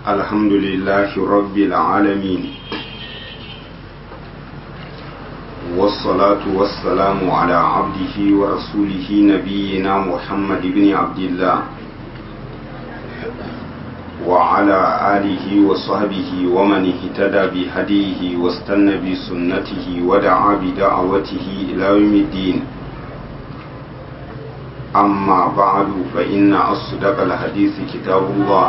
الحمد لله رب العالمين والصلاة والسلام على عبده ورسوله نبينا محمد بن عبد الله وعلى آله وصحبه ومن اهتدى بهديه واستنى بسنته ودعا بدعوته إلى يوم الدين أما بعد فإن أصدق الحديث كتاب الله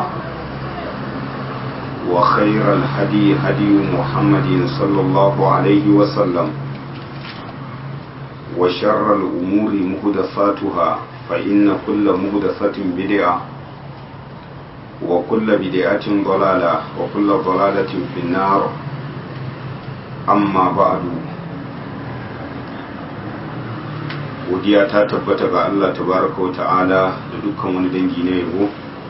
وخير الهدي هدي محمد صلى الله عليه وسلم وشر الأمور مهدفاتها فإن كل مهدفة بدعة وكل بدعة ضلالة وكل ضلالة في النار أما بعد godiya ta tabbata ga Allah tabaraka wa ta'ala da dukkan wani dangi na yabo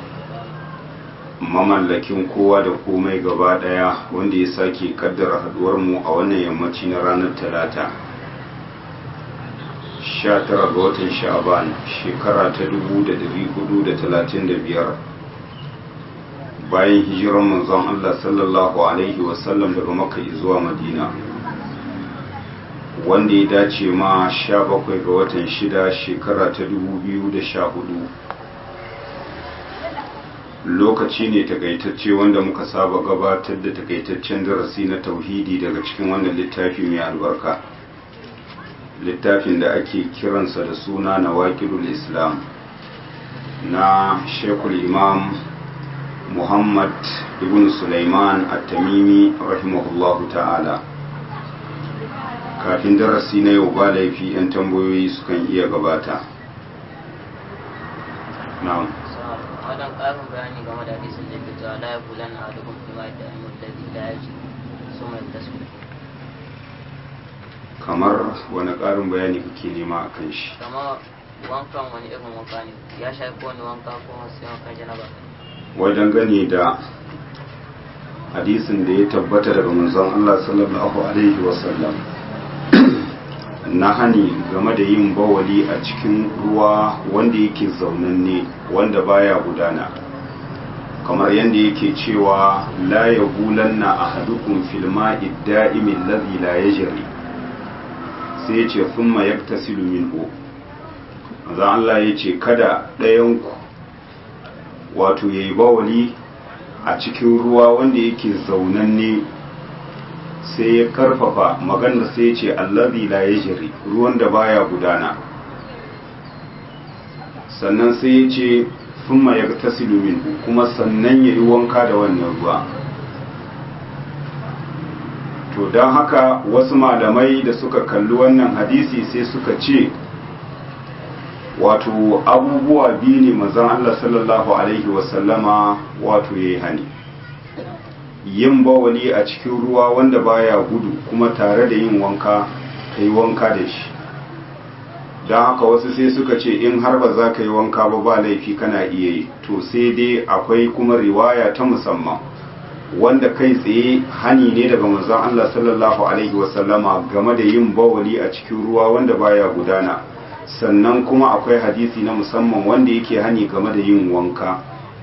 mamallakin kowa da komai gaba daya wanda ya sake kaddara haduwar mu a wannan yammaci na ranar talata 19 ga watan sha'aban shekara ta 1435 bayan hijiran manzon Allah sallallahu alaihi wasallam daga makka zuwa madina wanda ya dace ma 17 ga watan shida shekara ta 2014 lokaci ne takaitacce wanda muka saba gabatar da takaitaccen darasi na tauhidi daga cikin wannan littafi mai albarka littafin da ake kiransa da suna na waƙidul islam na shekul imam muhammad ibn sulaiman at-tamimi rahimahullahu ta'ala kafin darasi na yau ba laifi 'yan tambayoyi sukan iya gabata na'am wajen ƙarin bayani game da hadisin da ke cewa la ya kula na adukun fi mai da mutane da ya ji su mai tasu kamar wani ƙarin bayani kake nema a kan shi kama wankan wani irin wanka ne ya shafi wani wanka ko sai wankan janaba wajen gane da hadisin da ya tabbata daga manzon Allah sallallahu alaihi wasallam na hani game da yin bawali a cikin ruwa wanda yake zaunanne wanda baya gudana kamar yadda yake cewa la ya gulanna ahadukum fil ma'i da'imi alladhi la yajri sai yace thumma yaktasilu minhu manzo Allah yace kada ɗayan ku wato yayi bawali a cikin ruwa wanda yake zaunanne sai ya karfafa maganar sai ya ce allazi la yajri ruwan da baya gudana sannan sai ya ce thumma yagtasilu min kuma sannan yayi wanka da wannan ruwa to don haka wasu malamai da suka kalli wannan hadisi sai suka ce wato abubuwa biyu ne mazan Allah sallallahu alaihi wasallama wato yayi hani yin bawali a cikin ruwa wanda baya gudu kuma tare da yin wanka ka yi wanka da shi don haka wasu sai suka ce in har ba za ka yi wanka ba ba laifi kana iya yi to sai dai akwai kuma riwaya ta musamman wanda kai tsaye hani ne daga manzon Allah sallallahu alaihi wasallama game da yin bawali a cikin ruwa wanda baya gudana sannan kuma akwai hadisi na musamman wanda yake hani game da yin wanka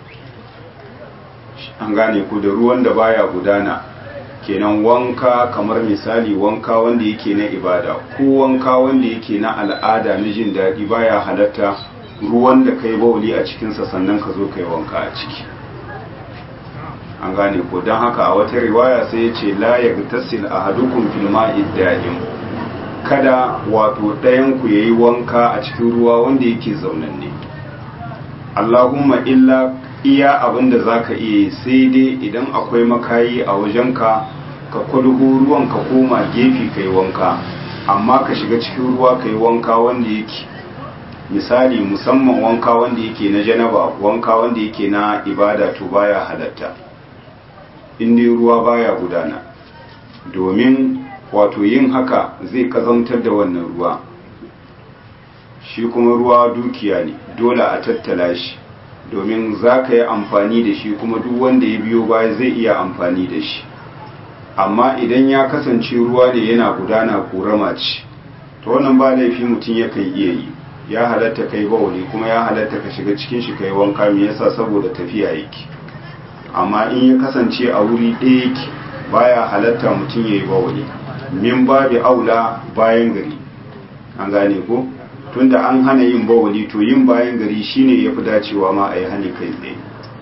an gane ku da ruwan da baya gudana kenan wanka kamar misali wanka wanda yake na ibada ko wanka wanda yake na al'ada na jin daɗi baya halatta ruwan da kai bauli a cikinsa sannan ka zo kai wanka a ciki an gane ko don haka a wata riwaya sai ya ce la ya tasil a hadukun filma idda'im kada wato ɗayan ku yayi wanka a cikin ruwa wanda yake zaunanne Allahumma illa iya abin da za ka iya sai dai idan akwai makayi a wajenka ka kwalho ruwan ka koma gefe ka yi wanka amma ka shiga cikin ruwa ka yi wanka wanda yake misali musamman wanka wanda yake na janaba wanka wanda yake na ibada to baya halatta inda ruwa baya gudana domin wato yin haka zai kazantar da wannan ruwa shi kuma ruwa dukiya ne dole a tattala shi domin za ka yi amfani da shi kuma duk wanda ya biyo baya zai iya amfani da shi amma idan ya kasance ruwa ne yana gudana korama ce to wannan ba laifi mutum yakan iya yi ya halatta kai bawali kuma ya halatta ka shiga cikin shi kai wanka me yasa saboda tafiya yake amma in ya kasance a wuri ɗaya yake baya halatta mutum ya yi bawali min babi aula bayan gari an gane ko tunda an hana yin bawali to yin bayan gari shine ya fi dacewa ma a yi hani kai tsaye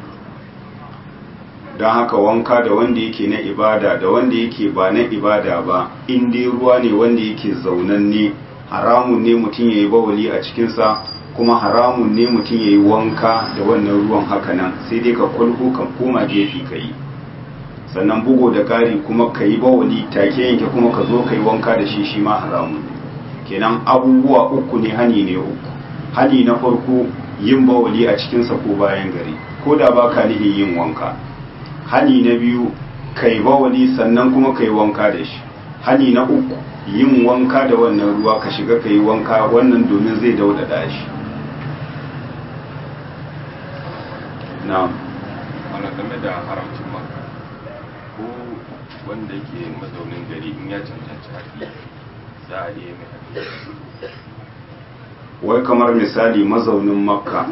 don haka wanka da wanda yake na ibada da wanda yake ba na ibada ba in dai ruwa ne wanda yake zaunanne haramun ne mutum ya yi bawali a cikinsa kuma haramun ne mutum ya yi wanka da wannan ruwan hakanan sai dai ka kwalko kan koma gefe ka yi sannan bugo da ƙari kuma ka yi bawali take yanke kuma ka zo ka yi wanka da shi shi ma haramun ne kenan abubuwa uku ne hani ne uku hani na farko yin bawali a cikinsa ko bayan gari ko da ba ka nihin yin wanka hani na biyu kai bawali sannan kuma kai wanka da shi hani na uku yin wanka da wannan ruwa ka shiga kai wanka wannan domin zai daudada shi na'am wani game da haramcin maka ko wanda yake mazaunin gari in ya cancanci haƙi za a iya mai haƙi wai kamar misali mazaunin makka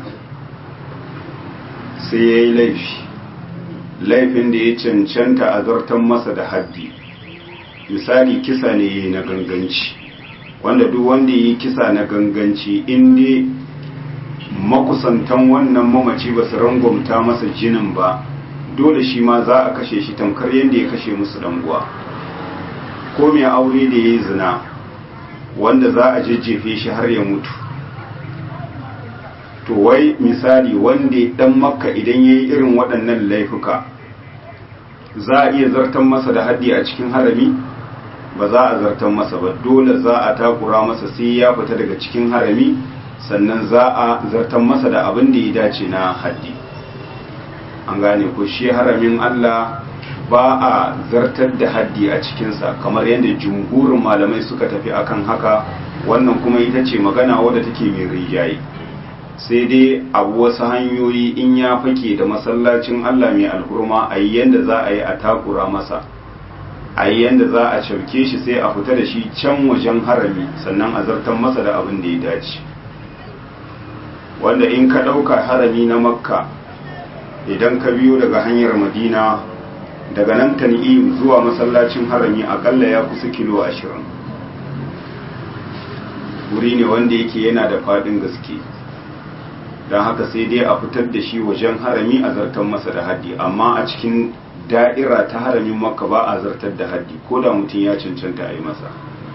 sai ya yi laifi laifin da ya cancanta a zartan masa da haddi misali kisa ne ya na ganganci wanda duk wanda ya yi kisa na ganganci inda makusantan wannan mamaci ba su rangwamta masa jinin ba dole shi ma za a kashe shi tamkar yadda ya kashe musu danguwa ko mai aure da ya yi zina wanda za a jejjefe shi har ya mutu to wai misali wanda dan makka idan ya yi irin waɗannan laifuka za a iya zartan masa da haddi a cikin harami ba za a zartan masa ba dole za a takura masa sai ya fita daga cikin harami sannan za a zartan masa da abin da ya dace na haddi an gane ko shi haramin Allah ba a zartar da haddi a cikinsa kamar yadda jumhurin malamai suka tafi akan haka wannan kuma ita ce magana wadda take mai rijaye sai dai abu wasu hanyoyi in ya fake da masallacin Allah mai alhurma a yi yadda za a yi a takura masa a yi yadda za a cauke shi sai a fita da shi can wajen harami sannan a zartan masa da abin da ya dace wanda in ka ɗauka harami na makka idan ka biyo daga hanyar madina daga nan tan'im zuwa masallacin harami akalla ya kusa kilo ashirin wuri ne wanda yake yana da faɗin gaske don haka sai dai a fitar da shi wajen harami a zartar masa da haddi amma a cikin da'ira ta haramin makka ba a zartar da haddi ko da mutum ya cancanta a yi masa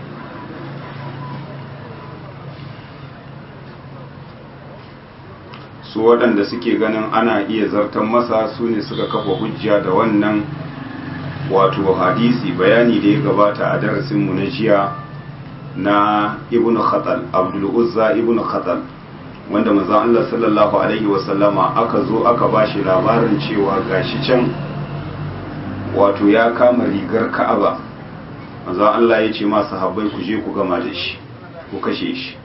su waɗanda suke ganin ana iya zartar masa su ne suka kafa hujja da wannan wato hadisi bayani da ya gabata a darasinmu na jiya na ibn khatal abdul uzza ibn khatal wanda manzon Allah sallallahu alaihi wasallama aka zo aka bashi labarin cewa gashi can wato ya kama rigar Ka'aba manzon Allah ya ce masu sahabbai ku je ku gama da shi ku kashe shi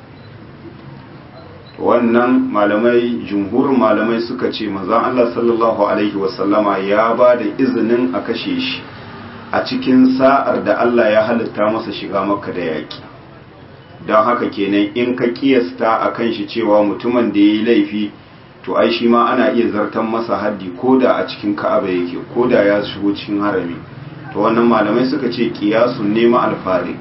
wannan malamai jumhurin malamai suka ce manzon Allah sallallahu alaihi wasallama ya ba da izinin a kashe shi a cikin sa'ar da Allah ya halitta masa shiga makka da yaki don haka kenan in ka kiyasta a kan shi cewa mutumin da ya yi laifi to ai shi ma ana iya zartan masa haddi ko da a cikin ka'aba yake ko da ya shigo cikin harami to wannan malamai suka ce kiyasun nema alfarik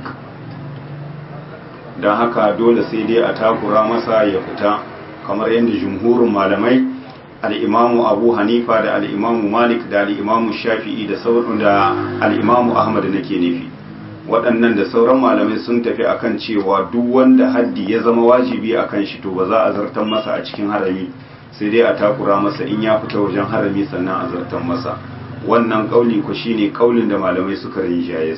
don haka dole sai dai a takura masa ya fita kamar yadda jumhurin malamai al'imamu abu hanifa da al'imamu malik da al'imamu shafi'i da sauran da al'imamu ahmad nake nufi waɗannan da sauran malamai sun tafi akan cewa duk wanda haddi ya zama wajibi akan shi to ba za a zartan masa a cikin harami sai dai a takura masa in ya fita wajen harami sannan a zartan masa wannan kauli ku shine kaulin da malamai suka rinjaye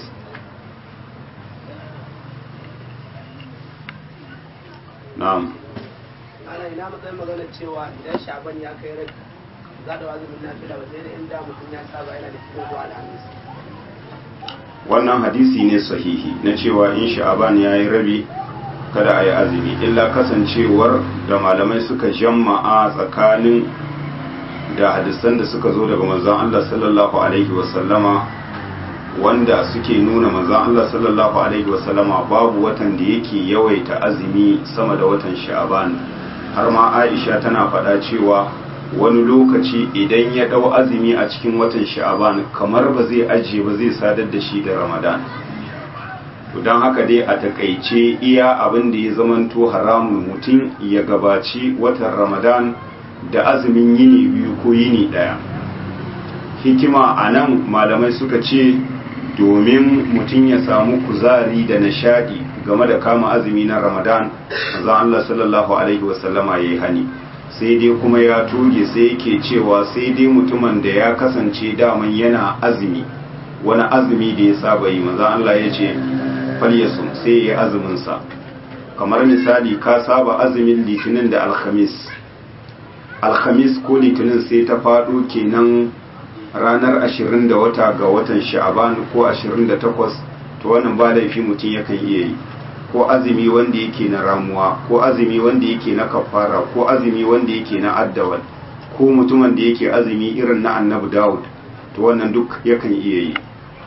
na'am ana ina matsayin magana cewa idan shaban ya kai rabi za da wazimin nafila ba sai da inda mutum ya saba yana da cikin zuwa alhamis wannan hadisi ne sahihi na cewa in sha'aban ya yi rabi kada a yi azumi illa kasancewar da malamai suka jamma'a tsakanin da hadisan da suka zo daga manzon Allah sallallahu alaihi wasallama wanda suke nuna manzon Allah sallallahu alaihi wasallama babu watan da yake yawaita azumi sama da watan sha'aban har ma Aisha tana faɗa cewa wani lokaci idan ya ɗau azumi a cikin watan sha'aban kamar ba zai ajiye ba zai sadar da shi da ramadan to don haka dai a takaice iya abin da ya zamanto haramun mutum ya gabaci watan ramadan da azumin yini biyu ko yini ɗaya hikima a nan malamai suka ce domin mutum ya samu kuzari da nishadi game da kama azumi na ramadan za Allah sallallahu alaihi wasallama ya yi hani sai dai kuma ya toge sai yake cewa sai dai mutumin da ya kasance daman yana azumi wani azumi da ya saba yi maza Allah ya ce falyasum sai ya yi azuminsa kamar misali ka saba azumin litinin da alhamis alhamis ko litinin sai ta faɗo kenan ranar ashirin da wata ga watan sha'aban ko ashirin da takwas to wannan ba laifi mutum yakan iya yi ko azumi wanda yake na ramuwa ko azumi wanda yake na kafara ko azumi wanda yake na addawal ko mutumin da yake azumi irin na annabi dawud to wannan duk yakan iya yi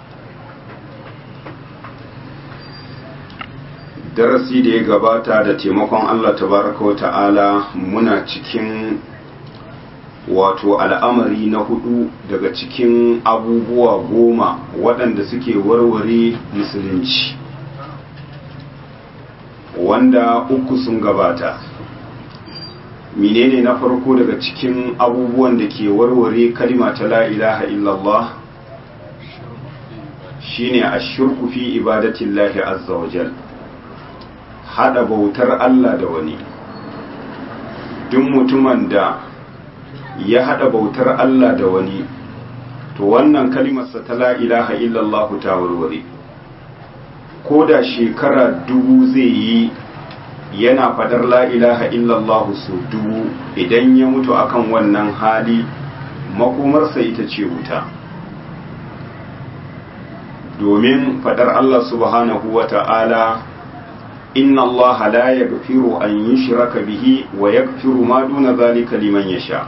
darasi da ya gabata da taimakon allah tabaraka wa ta'ala muna cikin wato al'amari na hudu daga cikin abubuwa goma waɗanda suke warware musulunci wanda uku sun gabata menene na farko daga cikin abubuwan da ke warware kalima ta la ilaha illallah shine ashirku fi ibadatillahi azza wajal hada bautar Allah da wani duk mutumin da ya hada bautar Allah da wani to wannan kalimarsa ta la ilaha illallah ta warware ko da shekara dubu zai yi yana fadar la ilaha illallah su dubu idan ya mutu akan wannan hali makomarsa ita ce wuta domin fadar Allah subhanahu wa ta'ala inna Allah la yaghfiru an yushraka bihi wa yaghfiru ma duna zalika liman yasha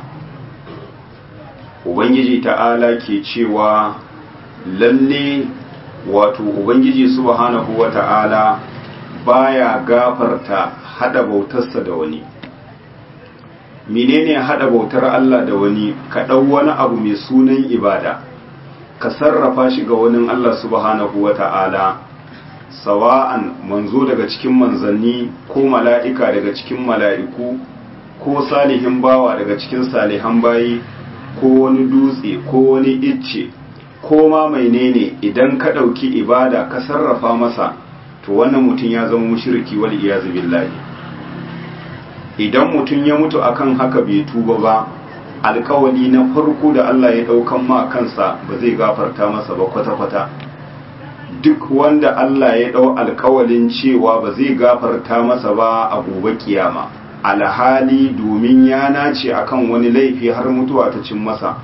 ubangiji ta'ala ke cewa lalle wato ubangiji subhanahu wa ta'ala baya gafarta hada bautarsa da wani menene hada bautar Allah da wani ka dau wani abu mai sunan ibada ka sarrafa shi ga wani Allah subhanahu wa ta'ala sawa'an manzo daga cikin manzanni ko mala'ika daga cikin mala'iku ko salihin bawa daga cikin salihan bayi ko wani dutse ko wani icce ko ma menene idan ka ɗauki ibada ka sarrafa masa to wannan mutum ya zama mushriki wal iyazu billahi idan mutum ya mutu akan haka bai tuba ba alkawali na farko da Allah ya ɗaukan ma kansa ba zai gafarta masa ba kwata-kwata duk wanda Allah ya ɗau alkawalin cewa ba zai gafarta masa ba a gobe kiyama alhali domin ya nace akan wani laifi har mutuwa ta cin masa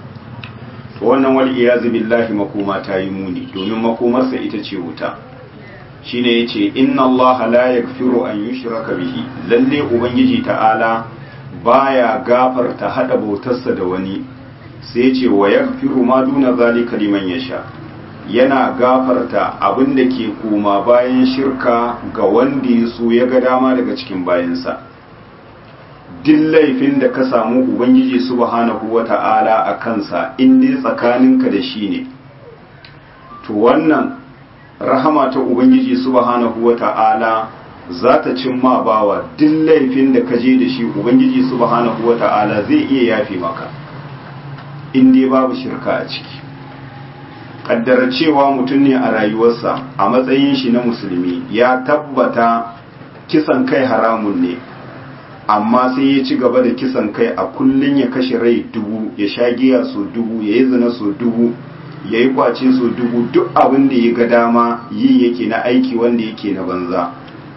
to wannan wal iyazu billahi makoma ta yi muni domin makomarsa ita ce wuta shine yace inna Allah la yaghfiru an yushraka bihi lalle ubangiji ta'ala baya gafarta hada bautarsa da wani sai yace wa yaghfiru ma duna zalika liman yasha yana gafarta abin da ke koma bayan shirka ga wanda ya so ya ga dama daga cikin bayansa duk laifin da ka samu ubangiji subhanahu wata'ala a kansa in dai tsakaninka da shi ne to wannan rahama ta ubangiji subhanahu wata'ala za ta cimma bawa duk laifin da ka je da shi ubangiji subhanahu wata'ala zai iya yafe maka in dai babu shirka a ciki kaddara cewa mutum ne a rayuwarsa a matsayin shi na musulmi ya tabbata kisan kai haramun ne amma sai ya ci gaba da kisan kai a kullum ya kashe rai dubu ya sha giya so dubu ya yi zina so dubu ya yi kwace so dubu duk abin da ya ga dama yi yake na aiki wanda yake na banza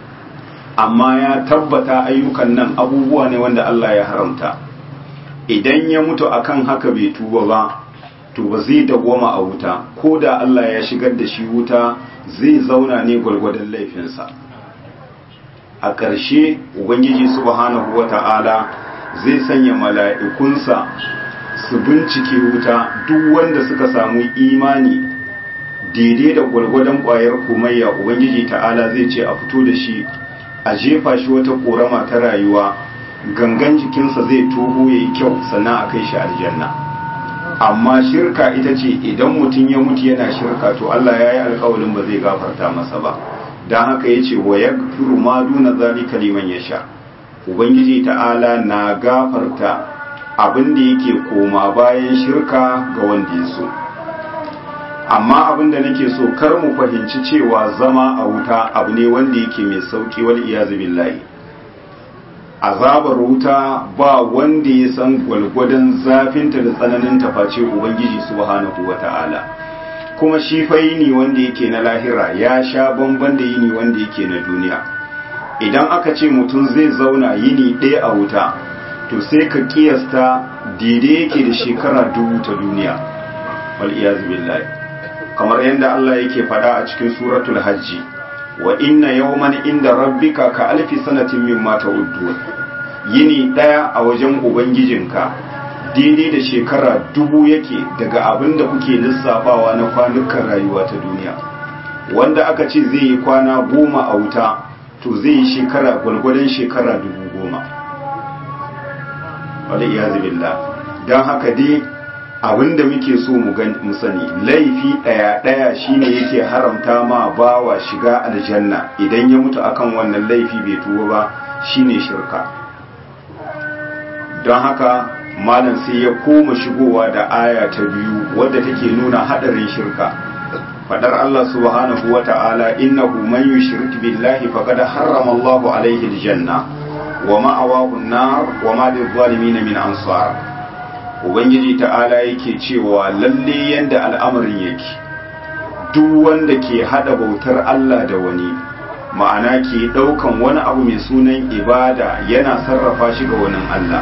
amma ya tabbata ayyukan nan abubuwa ne wanda Allah ya haramta idan ya mutu akan haka bai tuba ba to ba zai dawwama a wuta ko da Allah ya shigar da shi wuta zai zauna ne gwargwadon laifinsa a ƙarshe ubangiji subhanahu wata'ala zai sanya mala'ikunsa su bincike wuta duk wanda suka samu imani daidai da gwargwadon ƙwayar komayya ubangiji ta'ala zai ce a fito da shi a jefa shi wata ƙorama ta rayuwa gangan jikinsa zai toho ya yi kyau sannan a kai shi aljanna amma shirka ita ce idan mutum ya mutu yana shirka to Allah ya yi alkawalin ba zai gafarta masa ba don haka ya ce wa ya ma duna zalika liman ya sha ubangiji ta'ala na gafarta abin da yake koma bayan shirka ga wanda ya so amma abin da nake so kar mu fahimci cewa zama a wuta abu ne wanda yake mai sauki wal iyazu billahi azabar wuta ba wanda ya san gwalgwadon zafinta da tsananin face ubangiji subhanahu wata'ala kuma shi fa yini wanda yake na lahira ya sha bamban da yini wanda yake na duniya idan aka ce mutum zai zauna yini ɗaya a wuta to sai ka kiyasta daidai yake da shekara dubu ta duniya wal iyazu billahi kamar yadda Allah yake faɗa a cikin suratul hajji wa inna yawman inda rabbika ka alfi sanatin mimma ta'uddun yini daya a wajen ubangijinka daidai da shekara dubu yake daga abin da kuke lissafawa na kwanukan rayuwa ta duniya wanda aka ce zai yi kwana goma a wuta to zai yi shekara gwalgwadon shekara dubu goma wadda iya zubilla don haka dai abinda muke so mu sani laifi ɗaya ɗaya shine yake haramta ma bawa shiga aljanna idan ya mutu akan wannan laifi bai tuba ba shine shirka don haka malam sai ya koma shigowa da aya ta biyu wadda take nuna hadarin shirka fadar Allah subhanahu wa ta'ala innahu man yushrik billahi faqad harrama Allahu alayhi aljanna wa ma'awahu an-nar wa ma lil-zalimin min ansar ubangiji ta'ala yake cewa lalle yanda al'amarin yake duk wanda ke hada bautar Allah da wani ma'ana ke daukan wani abu mai sunan ibada yana sarrafa shi ga wani Allah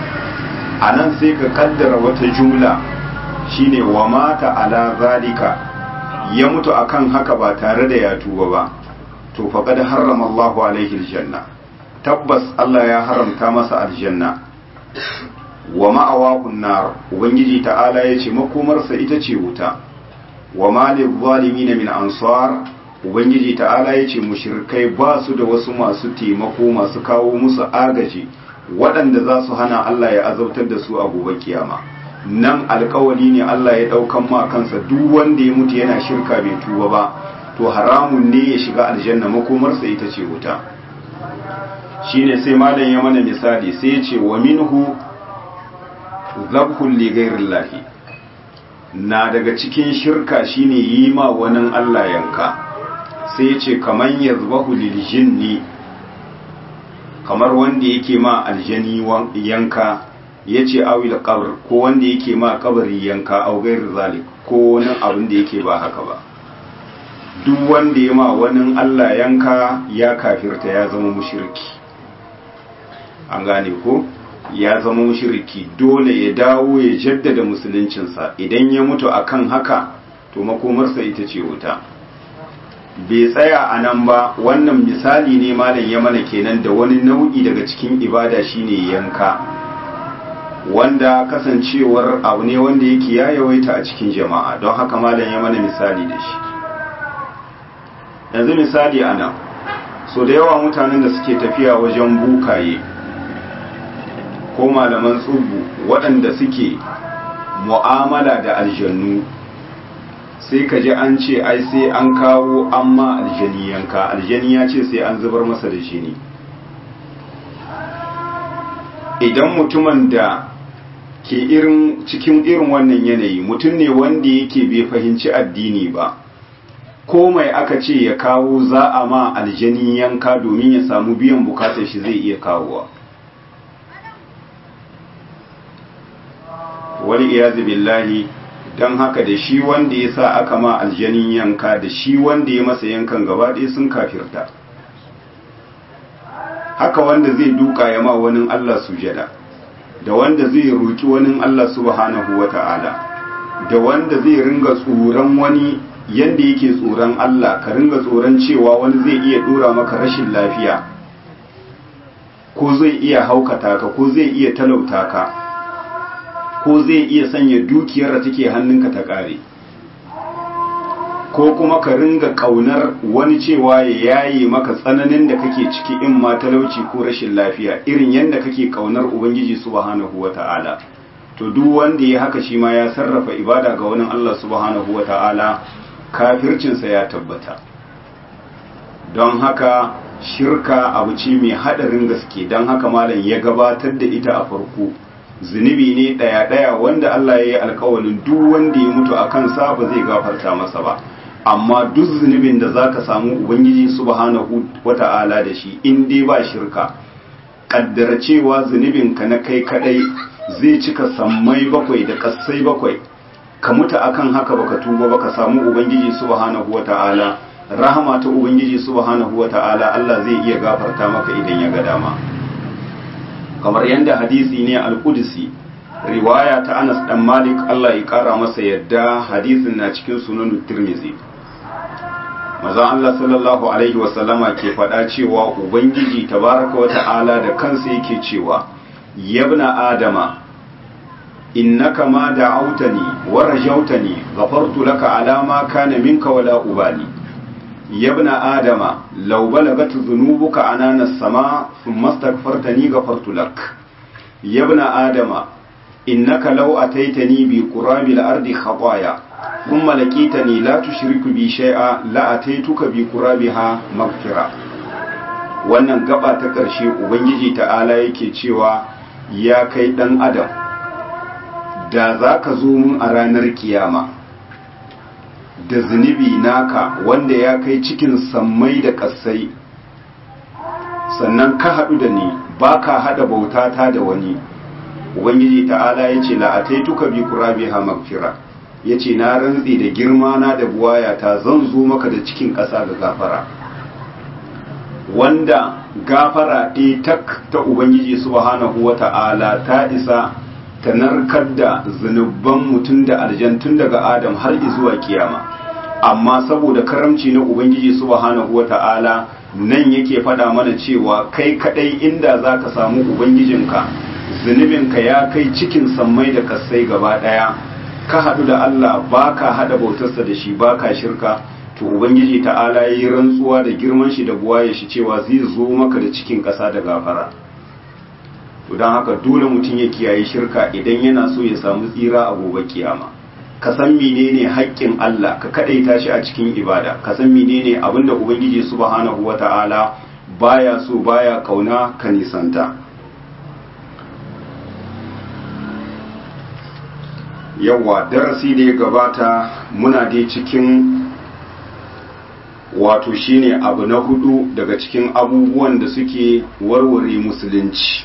a nan sai ka kaddara wata jumla shine wa mata ala zalika ya mutu akan haka ba tare da ya tuba ba to faqad harrama Allahu alaihi aljanna tabbas Allah ya haramta masa aljanna wa ma'awahun nar ubangiji ta'ala ya ce makomarsa ita ce wuta wa malil zalimin min ansar ubangiji ta'ala ya ce mushrikai ba su da wasu masu taimako masu kawo musu agaji waɗanda za su hana Allah ya azautar da su a gobe kiyama nan alkawali ne Allah ya ɗaukan ma kansa duk wanda ya mutu yana shirka bai tuba ba to haramun ne ya shiga aljanna makomarsa ita ce wuta shine sai malam ya mana misali sai ya ce wa minhu zabhul li ghairillahi na daga cikin shirka shine yi ma wani Allah yanka sai ya ce kaman yazbahu lil jinni kamar wanda yake ma aljani yanka ya ce awil qabr ko wanda yake ma kabari yanka au gair zalik ko wani abin da yake ba haka ba duk wanda ya ma wani Allah yanka ya kafirta ya zama mushriki an gane ko ya zama mushriki dole ya dawo ya jaddada musuluncinsa idan ya mutu akan haka to makomarsa ita ce wuta bai tsaya a nan ba wannan misali ne malam ya mana kenan da wani nau'i daga cikin ibada shine yanka wanda kasancewar abu ne wanda yake ya yawaita a cikin jama'a don haka malam ya mana misali da shi yanzu misali a nan so da yawa mutanen da suke tafiya wajen bukaye ko malaman tsubu waɗanda suke mu'amala da aljannu sai ka ji an ce ai sai an kawo an ma aljani yanka aljani ya ce sai an zubar masa da jini idan mutumin da ke irin cikin irin wannan yanayi mutum ne wanda yake bai fahimci addini ba ko mai aka ce ya kawo za a ma aljani yanka domin ya samu biyan bukatar shi zai iya kawowa wani iyazu billahi don haka da shi wanda ya sa aka ma aljanin yanka da shi wanda ya masa yankan gaba ɗaya sun kafirta haka wanda zai duka ya ma wani Allah sujada da wanda zai roki wani Allah subhanahu wa ta'ala da wanda zai ringa tsoron wani yanda yake tsoron Allah ka ringa tsoron cewa wani zai iya dora maka rashin lafiya ko zai iya haukata ka ko zai iya talauta ka ko zai iya sanya dukiyar da take hannunka ta ƙare ko kuma ka ringa kaunar wani cewa ya yaye maka tsananin da kake ciki in ma talauci ko rashin lafiya irin yadda kake kaunar ubangiji subhanahu wata'ala to duk wanda ya haka shi ma ya sarrafa ibada ga wani Allah subhanahu wata'ala kafircinsa ya tabbata don haka shirka abu ce mai haɗarin gaske don haka malam ya gabatar da ita a farko zunubi ne ɗaya-ɗaya wanda Allah ya yi alkawalin duk wanda ya mutu a kansa ba zai gafarta masa ba amma duk zunubin da za ka samu ubangiji subhanahu wata'ala da shi in dai ba shirka kaddara cewa zunubinka na kai kadai zai cika sammai bakwai da kassai bakwai ka mutu akan haka baka tuba baka samu ubangiji subhanahu wata'ala rahama ta ubangiji subhanahu wata'ala Allah zai iya gafarta maka idan ya ga dama kamar yadda hadisi ne al-qudsi riwaya ta Anas dan Malik Allah ya kara masa yadda hadisin na cikin sunan Tirmidhi Maza Allah sallallahu alaihi wasallama ke faɗa cewa Ubangiji tabaraka wa ta'ala da kansa yake cewa yabna adama innaka ma da'autani wa rajautani ghafartu laka ala ma kana minka wala ubali yabna adama law balagat dhunubuka anana as-sama thumma astaghfartani ghafartu lak yabna adama innaka law ataitani bi qurabil ardi khataaya thumma laqitani la tushriku bi shay'a la ataituka bi qurabiha maghfira wannan gaba ta ƙarshe ubangiji ta'ala yake cewa ya kai dan adam da za ka zo mun a ranar kiyama da zunubi naka wanda ya kai cikin sammai da ƙasai sannan ka haɗu da ni ba ka haɗa bautata da wani ubangiji ta'ala ya ce la'ataituka bi qurabiha magfira ya ce na rantsi da girma na da buwayata zan zo maka da cikin ƙasa ga gafara wanda gafara ɗaya tak ta ubangiji subhanahu wa ta'ala ta isa ta narkar da zunubban mutum da aljan tun daga adam har zuwa kiyama amma saboda karamci na ubangiji subhanahu wa ta'ala nan yake faɗa mana cewa kai kaɗai inda za ka samu ubangijinka zunubinka ya kai cikin sammai da kassai gaba ɗaya ka haɗu da Allah ba ka haɗa bautarsa da shi ba ka shirka to ubangiji ta'ala ya yi rantsuwa da girman shi da buwaye shi cewa zai zo maka da cikin ƙasa da gafara to don haka dole mutum ya kiyaye shirka idan yana so ya samu tsira a gobe kiyama ka san menene haƙƙin Allah ka kadaita shi a cikin ibada ka san menene abinda ubangiji subhanahu wata'ala baya so baya kauna ka nisanta yawa darasi da ya gabata muna dai cikin wato shine abu na hudu daga cikin abubuwan da suke warware musulunci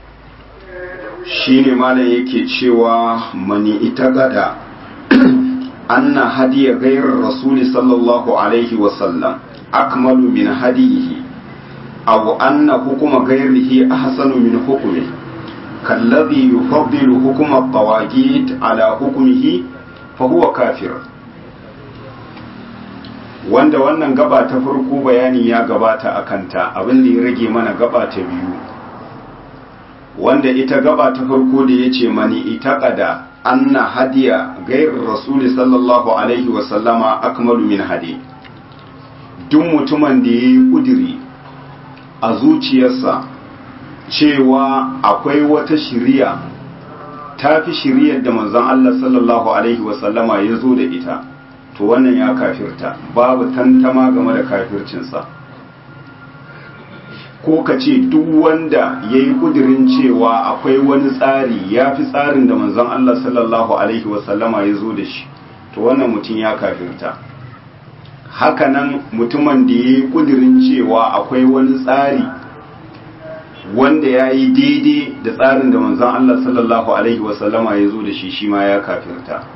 shine malam yake cewa mani ita gada anna hadiya gairar rasuli sallallahu alaihi wasallam akmalu min hadiyihi aw anna hukuma gairihi ahsanu min hukmihi كالذي يفضل حكم الطواغيت على حكمه فهو كافر wanda wannan gaba ta farko bayani ya gabata a kanta abin da ya rage mana gaba ta biyu wanda ita gaba ta farko da ya ce mani ita kada anna hadiya gairar rasuli sallallahu alaihi wasallama akmalu min hadi duk mutumin da ya yi kudiri a zuciyarsa cewa akwai wata shiriya ta fi shiriyar da manzon Allah sallallahu Alaihi wasallama ya zo da ita to wannan ya kafirta babu tantama game da kafircinsa ko ka ce duk wanda ya yi kudirin cewa akwai wani tsari ya fi tsarin da manzon Allah sallallahu Alaihi wasallama ya zo da shi to wannan mutum ya kafirta hakanan mutumin da ya yi kudirin cewa akwai wani tsari wanda ya yi daidai da tsarin da manzon Allah sallallahu Alaihi wasallama ya zo da shi shi ma ya kafirta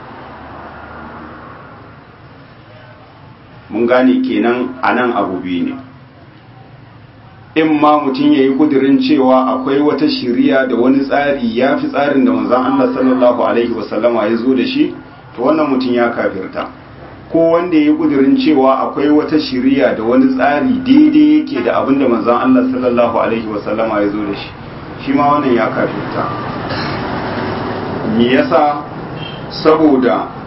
mun gane kenan a nan abu biyu ne in ma mutum ya yi kudirin cewa akwai wata shiriya da wani tsari ya fi tsarin da manzon Allah sallallahu Alaihi wasallama ya zo da shi to wannan mutum ya kafirta ko wanda ya yi kudirin cewa akwai wata shiriya da wani tsari daidai yake da abin da manzon Allah sallallahu alaihi wasallama ya zo da shi shi ma wannan ya kafirta me yasa saboda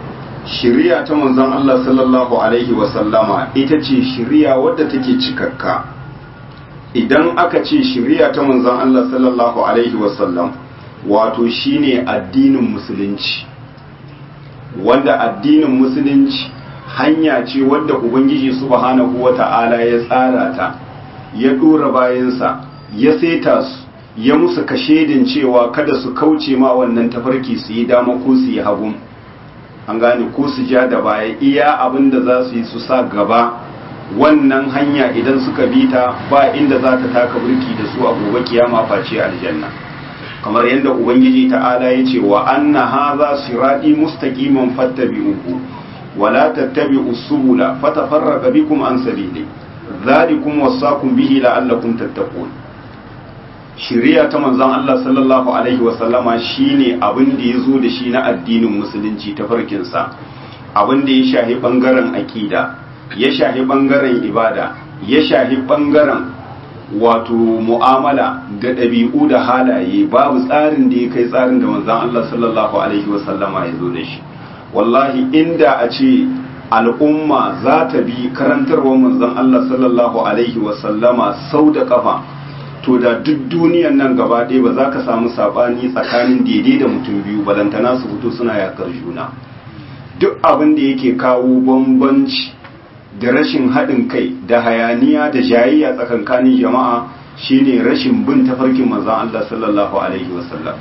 shiriya ta manzon Allah sallallahu alaihi wasallama ita ce shiriya wadda take cikakka idan aka ce shiriya ta manzon Allah sallallahu alaihi wasallam wato shine addinin musulunci wanda addinin musulunci hanya ce wadda ubangiji subhanahu wata'ala ya tsara ta ya dora bayansa ya saita su ya musu kashedin cewa kada su kauce ma wannan tafarki su yi dama ko su yi hagun an gane ko su ja da baya iya abin da za su yi su sa gaba wannan hanya idan suka bi ta ba inda za ta taka burki da su a gobe kiyama face aljanna kamar yadda ubangiji ta'ala ya ce wa anna hadha sirati mustaqiman fattabi'uhu wa la tattabi'u subula fatafarraqa bikum an sabili dhalikum wasaqum bihi la'allakum tattaqun shiriya ta manzon Allah sallallahu alaihi wa sallama shine abin da yazo da shi na addinin musulunci ta farkin sa abin da ya shahi bangaren aqida ya shahi bangaren ibada ya shahi bangaren wato mu'amala da ɗabi'u da halaye babu tsarin da ya kai tsarin da manzon Allah sallallahu alaihi wasallama ya zo da shi wallahi inda a ce al'umma za ta bi karantarwar manzon Allah sallallahu alaihi wasallama sau da kafa to da duk duniyan nan gaba ɗaya ba za ka samu saɓani tsakanin daidai da mutum biyu balantana su fito suna yakar juna duk abin da yake kawo bambanci da rashin haɗin kai da hayaniya da jayayya tsakankanin jama'a shine rashin bin tafarkin manzon Allah sallallahu alaihi wasallam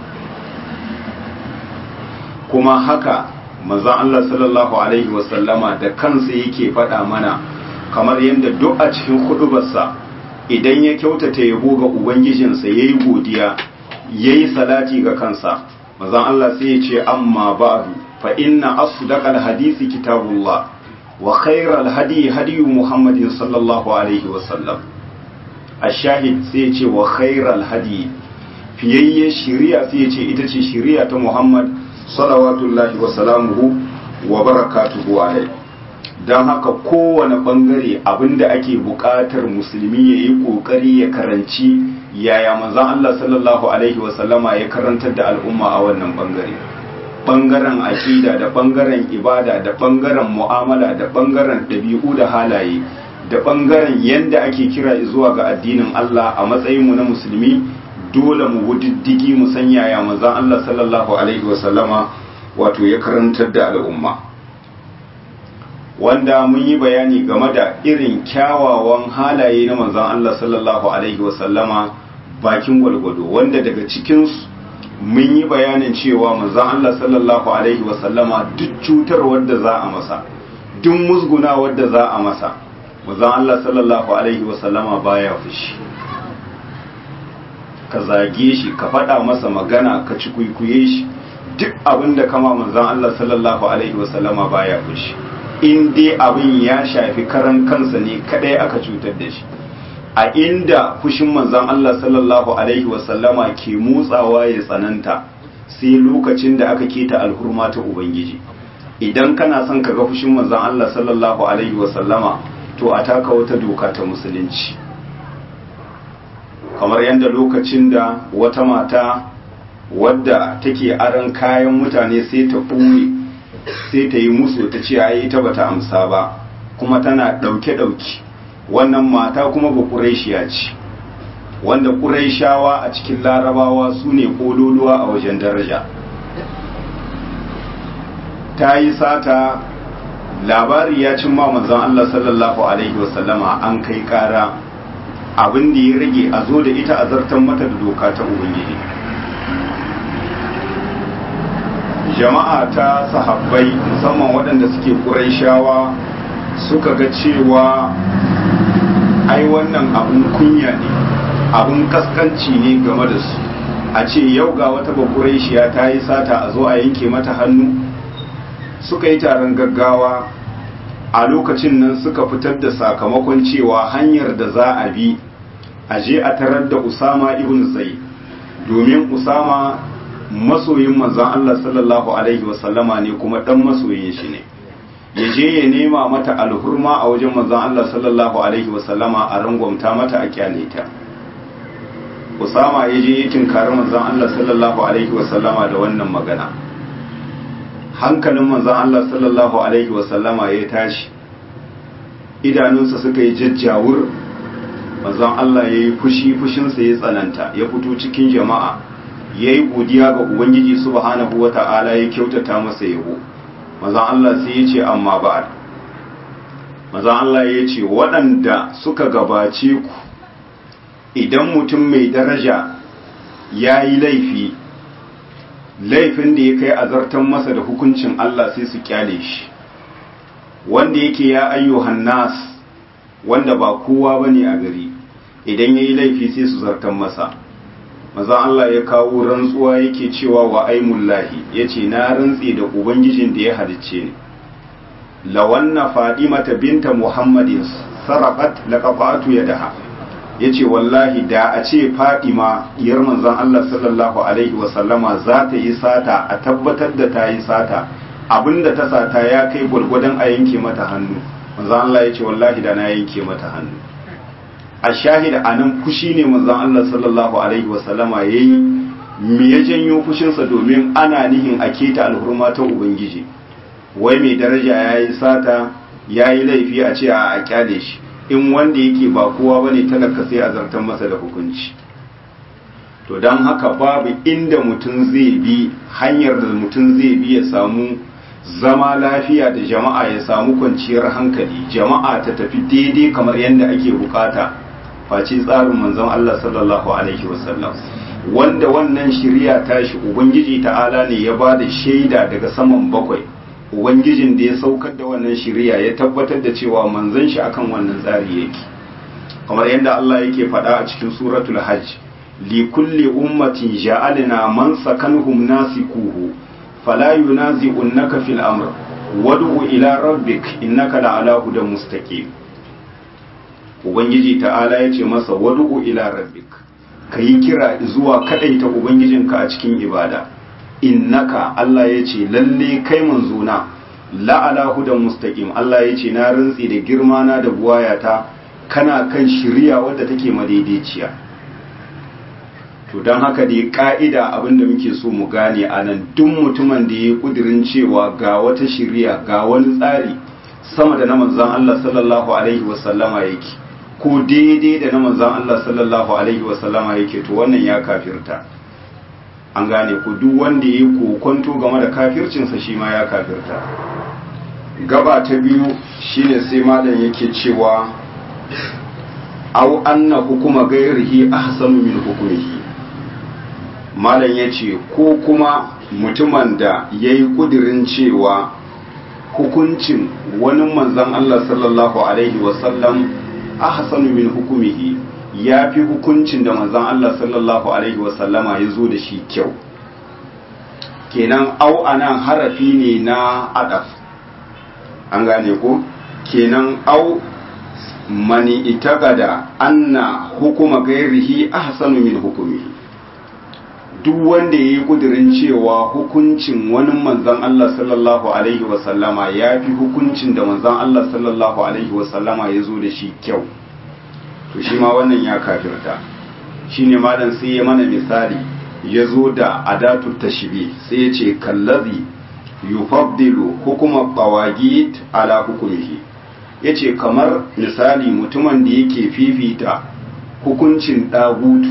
kuma haka manzon Allah sallallahu alaihi wasallama da kansa yake faɗa mana kamar yadda duk a cikin hudubarsa idan ya kyautata yabo ga ubangijinsa yayi godiya yayi salati ga kansa manzon Allah sai ya ce amma ba'du fa inna asdaqal hadisi kitabullah وخير الهدي هدي محمد صلى الله عليه وسلم الشاهد سيتي وخير الهدي fiyayye shiriya sai ya ce ita ce shiriya ta Muhammad salawatullahi wa salamuhu wa barakatuhu alai don haka kowane bangare abinda ake buƙatar musulmi ya yi ƙoƙari ya karanci yaya manzon Allah sallallahu alaihi wa sallama ya karantar da al'umma a wannan bangare bangaren aƙida da bangaren ibada da bangaren mu'amala da bangaren ɗabi'u da halaye da bangaren yadda ake kira zuwa ga addinin Allah a matsayinmu na musulmi dole mu wudiddigi mu san yaya manzon Allah sallallahu alaihi wasallama wato ya karantar da al'umma wanda mun yi bayani game da irin kyawawan halaye na manzon Allah sallallahu alaihi wasallama bakin gwalgwado wanda daga cikinsu mun yi bayanin cewa manzon Allah sallallahu alaihi wasallama duk cutar wadda za a masa duk musguna wadda za a masa manzon Allah sallallahu alaihi wasallama baya fushi ka zage shi ka faɗa masa magana ka ci kuikuye shi duk abin da kama manzon Allah sallallahu alaihi wasallama baya fushi in dai abin ya shafi karan kansa ne kadai aka cutar da shi a inda fushin manzan Allah sallallahu Alaihi wasallama ke motsawa ya tsananta sai lokacin da aka keta alhurma ta Ubangiji idan kana son ka ga fushin manzan Allah sallallahu Alaihi wasallama to a taka wata doka ta musulunci kamar yadda lokacin da wata mata wadda take aran kayan mutane sai ta ɓoye sai ta yi musu ta ce ai ita bata amsa ba kuma tana ɗauke-ɗauke wannan mata kuma ba ƙuraishiya ce wanda ƙuraishawa a cikin larabawa su ne ƙololuwa a wajen daraja ta yi sata labari ya cin ma manzon Allah sallallahu alaihi wasallama an kai ƙara abin da ya rage a zo da ita a zartan mata da doka ta ubangiji jama'a ta sahabbai musamman waɗanda suke ƙuraishawa suka ga cewa ai wannan abun kunya ne abun kaskanci ne game da su a ce yau ga wata bakuraishiya ta yi sata a zo a yanke mata hannu suka yi taron gaggawa a lokacin nan suka fitar da sakamakon cewa hanyar da za a bi a je a tarar da usama ibn zai domin usama masoyin manzon Allah sallallahu alaihi wasallama ne kuma dan masoyin shi ne ya je ya nema mata alhurma a wajen manzon Allah sallallahu alaihi wasallama a rangwamta mata a kyale ta Usama ya je ya tinkari manzon Allah sallallahu alaihi wasallama da wannan magana hankalin manzon Allah sallallahu alaihi wasallama ya tashi idanunsa suka yi jajjawur manzon Allah ya yi fushi fushinsa ya tsananta ya fito cikin jama'a ya yi godiya ga ubangiji subhanahu wa ta'ala ya kyautata masa yabo manzon Allah sai ya ce amma ba'ad manzon Allah ya ce waɗanda suka gabace ku idan mutum mai daraja ya yi laifi laifin da ya kai azartan masa da hukuncin Allah sai su kyale shi wanda yake ya ayyuhan nas wanda ba kowa bane a gari idan yayi laifi sai su zartan masa maza Allah ya kawo rantsuwa yake cewa wa aimullahi yace na rantsi da ubangijin da ya halicce ni lawanna fadimata binta muhammadin sarqat laqafatu yadaha yace wallahi da a ce fadima diyar manzon Allah sallallahu alaihi wa sallama za ta yi sata a tabbatar da ta yi sata abinda ta sata ya kai gwargwadon a yanke mata hannu manzon Allah yace wallahi da na yanke mata hannu a shahida anan fushi ne manzon Allah sallallahu alaihi wa sallama yayi me ya janyo fushinsa domin ana nihin a keta alhurma ta ubangiji wai mai daraja yayi sata yayi laifi a ce a kyale shi in wanda yake ba kowa bane talaka sai a zartar masa da hukunci to don haka babu inda mutum zai bi hanyar da mutum zai bi ya samu zama lafiya da jama'a ya samu kwanciyar hankali jama'a ta tafi daidai kamar yadda ake bukata face tsarin manzon Allah sallallahu alaihi wasallam wanda wannan shirya tashi ubangiji ta'ala ne ya ba da shaida daga saman bakwai ubangijin da ya saukar da wannan shiriya ya tabbatar da cewa manzon shi akan wannan tsari yake kamar yadda Allah yake faɗa a cikin suratul hajj li kulli ummatin ja'alna man sakanhum nasikuhu fala yunazi'unka fil amr wad'u ila rabbik innaka la'ala hudan mustaqim ubangiji ta'ala yace masa wad'u ila rabbik kayi kira zuwa kadaita ubangijinka a cikin ibada innaka Allah ya ce lalle kai manzona la'ala hudan mustaqim Allah ya ce na rantsi da girma na da buwayata kana kan shiriya wadda take madaidaiciya to don haka dai ka'ida abinda muke so mu gane a nan duk mutumin da ya yi kudirin cewa ga wata shiriya ga wani tsari sama da na manzan Allah sallallahu alaihi wasallama yake ko daidai da na manzan Allah sallallahu alaihi wasallama yake to wannan ya kafirta an gane ku duk wanda ya yi kokonto game da kafircinsa shi ma ya kafirta gaba ta biyu shine sai malam yake cewa au anna hukuma gairihi ahsanu min hukumihi malam yace ko kuma mutumin da yayi kudirin cewa hukuncin wani manzon Allah sallallahu alaihi wasallam ahsanu min hukumihi ya fi hukuncin da manzon Allah sallallahu alaihi wasallama ya zo da shi kyau kenan au anan harafi ne na adaf an gane ko kenan au mani itagada anna hukuma gairihi ahsanu min hukumihi duk wanda ya yi kudirin cewa hukuncin wani manzan Allah sallallahu alaihi wasallama ya fi hukuncin da manzan Allah sallallahu alaihi wasallama ya zo da shi kyau to shi ma wannan ya kafirta shi ne malam sai ya mana misali ya zo da adatu tashbi sai ya ce kallazi yufaddilu hukuma qawagit ala hukumihi yace kamar misali mutumin da yake fifita hukuncin dagutu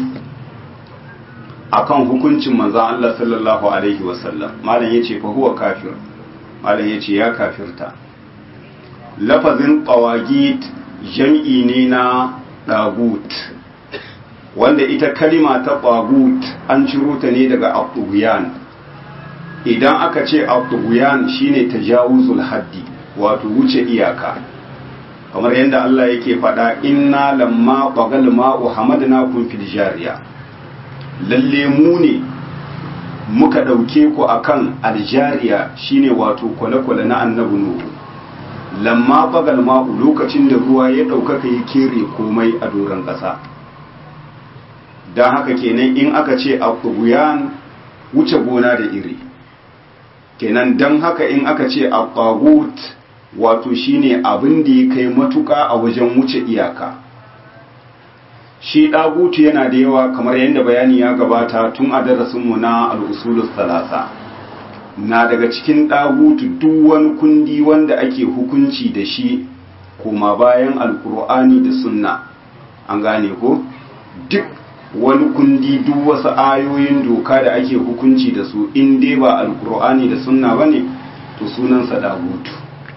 akan hukuncin manzon Allah sallallahu alaihi wasallam malam yace fa huwa kafir malam yace ya kafirta lafazin qawagit jam'i ne na dagut wanda ita kalima ta dagut an ciro ta ne daga abduyan idan aka ce abduyan shine tajawuzul haddi wato wuce iyaka kamar yadda Allah yake faɗa inna lamma bagal ma'u hamadna kun fil jariya lalle mu ne muka ɗauke ku akan aljariya shine wato kwale-kwale na annabi nuhu lamma bagal ma'u lokacin da ruwa ya ɗaukaka ya kere komai a doron ƙasa don haka kenan in aka ce a wuce gona da iri kenan don haka in aka ce a wato shine abin da ya kai matuƙa a wajen wuce iyaka shi ɗagutu yana da yawa kamar yadda bayani ya gabata tun a darasinmu na al'usulus talasa na daga cikin ɗagutu duk wani kundi wanda ake hukunci da shi kuma bayan alkur'ani da sunna an gane ko duk wani kundi duk wasu ayoyin doka da ake hukunci da su in dai ba alkur'ani da sunna ba ne to sunansa ɗagutu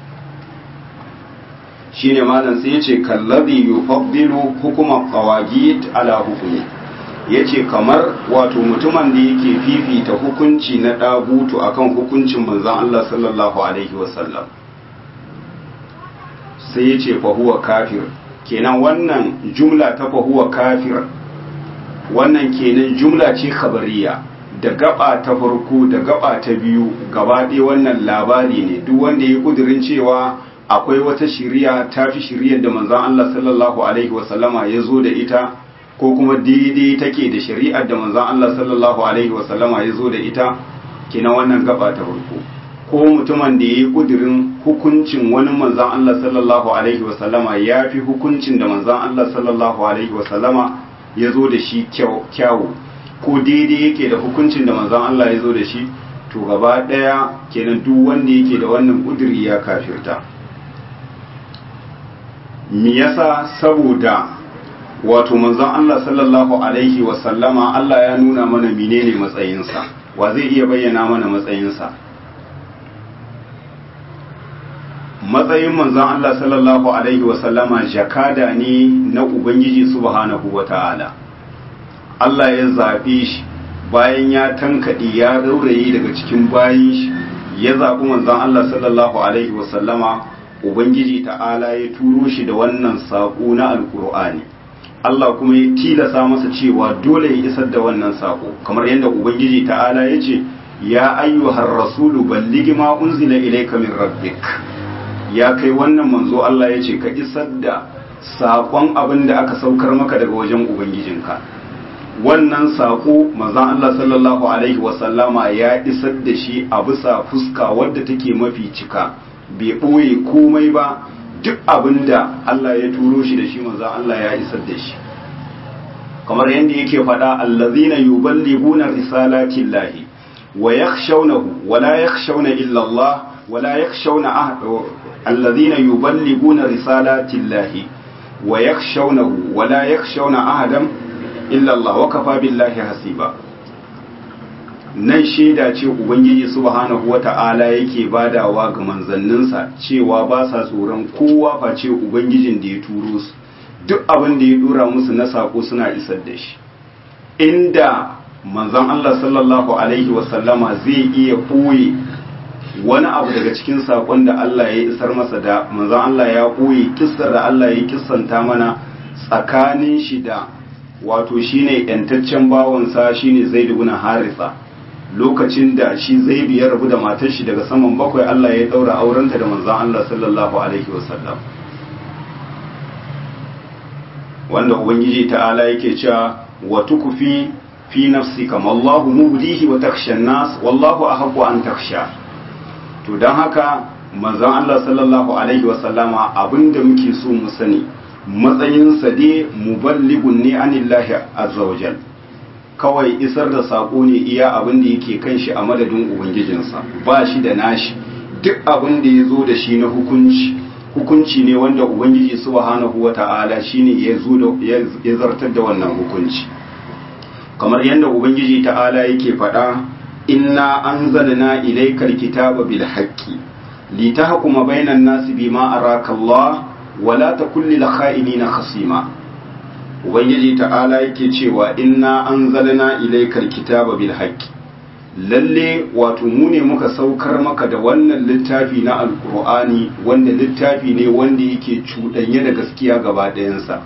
shi ne malam sai ya ce kallabi yufaddilu hukumar qawagid ala hukumi ya ce kamar wato mutumin da yake fifita hukunci na ɗagutu akan hukuncin manzan Allah sallallahu Alaihi wasallam sai ya ce fahuwa kafir kenan wannan jumla ta fahuwa kafir wannan kenan jumla ce khabariya da gaba ta farko da gaba ta biyu gaba ɗaya wannan labari ne duk wanda ya kudirin cewa akwai wata shiriya ta fi shiriyar da manzan Allah sallallahu Alaihi wasallama ya zo da ita ko kuma daidai take da shari'ar da manzon Allah sallallahu alaihi wasallama ya zo da ita kina wannan gaba ta farko ko mutumin da ya yi kudirin hukuncin wani manzon Allah sallallahu alaihi wasallama ya fi hukuncin da manzon Allah sallallahu alaihi wasallama ya zo da shi kyawu ko daidai yake da hukuncin da manzon Allah ya zo da shi to gaba daya kenan duk wanda yake da wannan kudiri ya kafirta me yasa saboda wato manzon Allah sallallahu alaihi wasallama Allah ya nuna mana menene matsayinsa wa zai iya bayyana mana matsayinsa matsayin manzon Allah sallallahu alaihi wasallama jakada ne na Ubangiji subhanahu wata'ala Allah ya zaɓe shi bayan ya tankaɗe ya rauraye daga cikin bayin shi ya zaɓi manzon Allah sallallahu alaihi wasallama Ubangiji ta'ala ya turo shi da wannan saƙo na alƙur'ani Allah kuma ya tilasa masa cewa dole ya isar da wannan sako kamar yadda ubangiji ta'ala ya ce ya ayyuhar rasulu balligi ma unzila ilayka min rabbik ya kai wannan manzo Allah ya ce ka isar da sakon abin da aka saukar maka daga wajen ubangijinka wannan sako manzon Allah sallallahu alaihi wasallama ya isar da shi a bisa fuska wadda take mafi cika bai ɓoye komai ba duk abin da Allah ya turo shi da shi manzon Allah ya isar da shi kamar yadda yake faɗa allazina yuballighuna risalati llahi wa yakhshawnahu wa la yakhshawna illa Allah wa la yakhshawna ahad allazina yuballighuna risalati llahi wa yakhshawnahu wa la yakhshawna ahadan illa Allah wa kafa billahi hasiba nan shaida ce ubangiji subhanahu wata'ala yake badawa ga manzanninsa cewa ba sa tsoron kowa face ubangijin da ya turo su duk abin da ya dora musu na sako suna isar da shi inda manzon Allah sallallahu alaihi wasallama zai iya ɓoye wani abu daga cikin sakon da Allah ya isar masa da manzon Allah ya ɓoye kissar da Allah ya kissanta mana tsakanin shi da wato shine yantaccen bawansa shine Zaid ibn Haritha lokacin da shi Zaid ya rabu da matar shi daga saman bakwai Allah ya daura aurenta da manzon Allah sallallahu alaihi wasallam wanda ubangiji ta'ala yake cewa wa tukfi fi nafsika wallahu mubdihi wa takhsha nas wallahu ahqqu an takhsha to dan haka manzon Allah sallallahu alaihi wasallama abinda muke so mu sani matsayin sa dai muballighun ne anillahi azza wajal kawai isar da sako ne iya abin da yake kan shi a madadin ubangijinsa ba shi da nashi duk abin da ya zo da shi na hukunci hukunci ne wanda ubangiji subhanahu wata'ala shine ya zo da ya zartar da wannan hukunci kamar yadda ubangiji ta'ala yake faɗa inna anzalna ilaykal kitaba bil haqqi litahkuma bainan nasi bima araka Allah wa la takun lil kha'inina khasima ubangiji ta'ala yake cewa inna anzalna ilaykal kitaba bil haqqi lalle wato mu ne muka saukar maka da wannan littafi na alkur'ani wanda littafi ne wanda yake cuɗanye da gaskiya gaba ɗayansa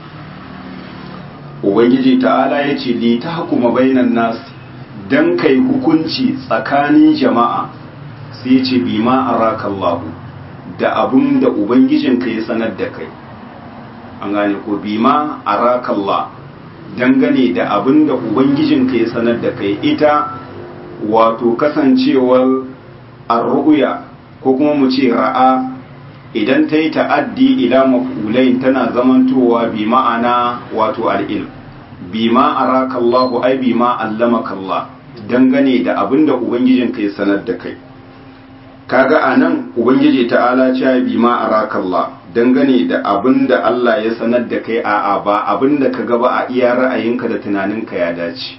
ubangiji ta'ala ya ce li ta hukuma bainan nas dan kai hukunci tsakanin jama'a sai ya ce bi ma arakallahu da abun da ubangijinka ya sanar da kai an gane ko bi ma arakallah dangane da abin da ubangijinka ya sanar da kai ita wato kasancewar arru'ya ko kuma mu ce ra'a idan ta yi ta'addi ila maf'ulain tana zamantowa bi ma'ana wato al'ilm bi ma araka Allah ai bi ma allamaka Allah dangane da abin da ubangijinka ya sanar da kai kaga anan ubangiji ta'ala cewa bi ma arakallah dangane da abin da Allah ya sanar da kai a'a ba abin da ka gaba a iya ra'ayinka da tunaninka ya dace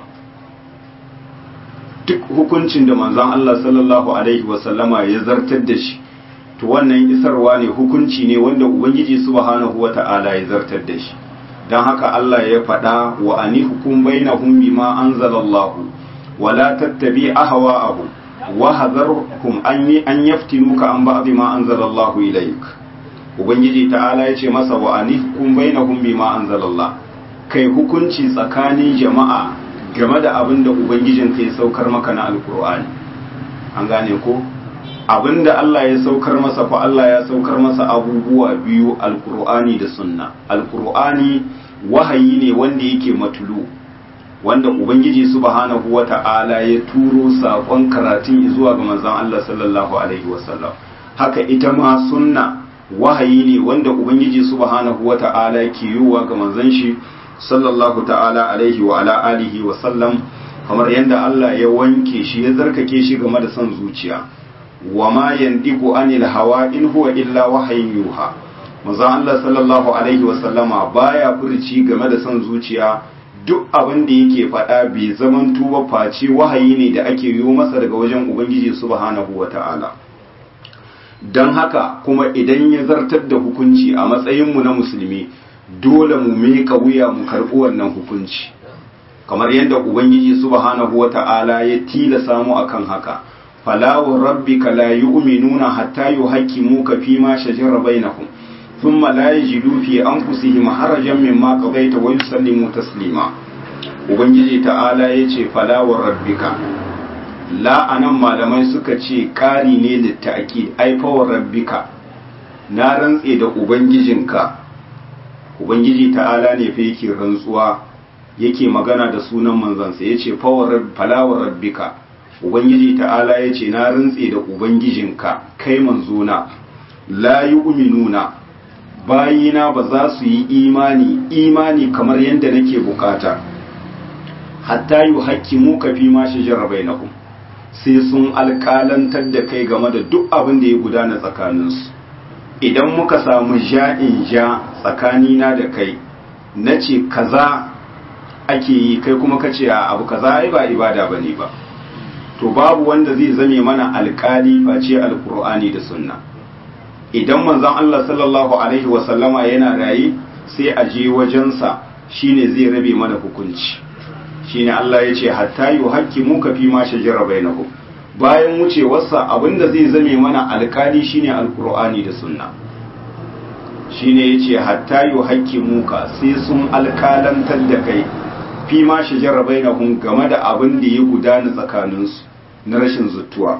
duk hukuncin da manzon Allah sallallahu alaihi wasallama ya zartar da shi to wannan isarwa ne hukunci ne wanda ubangiji subhanahu wata'ala ya zartar da shi don haka Allah ya faɗa wa ani hukum bainahum bima anzalallahu wala tattabi ahwa'ahum wa hadharhum an an yaftinuka an ba'd ma anzalallahu ilayk ubangiji ta'ala ya ce masa wa ani hukum bainahum bima anzalallah kai hukunci tsakanin jama'a game da abin da ubangijin kai saukar maka na alkur'ani an gane ko abin da Allah ya saukar masa fa Allah ya saukar masa abubuwa biyu alkur'ani da sunna alkur'ani wahayi ne wanda yake matulu wanda ubangiji subhanahu wata'ala ya turo sakon karatun zuwa ga manzon Allah sallallahu alaihi wasallam haka ita ma sunna wahayi ne wanda ubangiji subhanahu wata'ala ke yiwa ga manzon shi sallallahu ta'ala alaihi wa ala alihi wa sallam kamar yadda Allah ya wanke shi ya zarkake shi game da son zuciya wa ma yandiku anil hawa in huwa illa wahayin yuha manzon Allah sallallahu alaihi wa sallama baya furci game da son zuciya duk abin da yake faɗa bai zaman tuba face wahayi ne da ake yi masa daga wajen ubangiji subhanahu wa ta'ala don haka kuma idan ya zartar da hukunci a matsayinmu na musulmi dole mu meka wuya mu karɓi wannan hukunci kamar yadda ubangiji subhanahu wata'ala ya tilasa mu akan haka fala wa rabbika la yu'minuna hatta yuhaqqimuka fi ma shajara bainahum thumma la yajidu fi anfusihim harajan mimma qadaita wa yusallimu taslima ubangiji ta'ala yace fala wa rabbika la anan malamai suka ce ƙari ne litta'aki ai fa wa rabbika na rantse da ubangijinka ubangiji ta'ala ne fa yake rantsuwa yake magana da sunan manzansa ya ce falawar rabbika ubangiji ta'ala ya ce na rantse da ubangijinka kai manzona la yi uminuna bayina ba za su yi imani imani kamar yadda nake bukata hatta yi haƙƙi muka fi ma shi jarrabai na sai sun alƙalantar da kai game da duk abin da ya gudana tsakaninsu idan muka samu ja'in ja tsakanina da kai na ce kaza ake yi kai kuma ka ce a abu kaza ai ba ibada ba ne ba to babu wanda zai zame mana alkali face alkur'ani da sunna idan manzon Allah sallallahu alaihi wasallama yana raye sai a je wajensa shine zai rabe mana hukunci shine Allah ya ce hatta yuhaqqimu ka fi ma shajara bainahum bayan wucewarsa abinda zai zame mana alkali shine alkur'ani da sunna shine yace hatta yuhaqqimu ka sai sun alkalantar da kai fi ma shajara bainahum game da abin da ya gudana tsakaninsu na rashin zuttuwa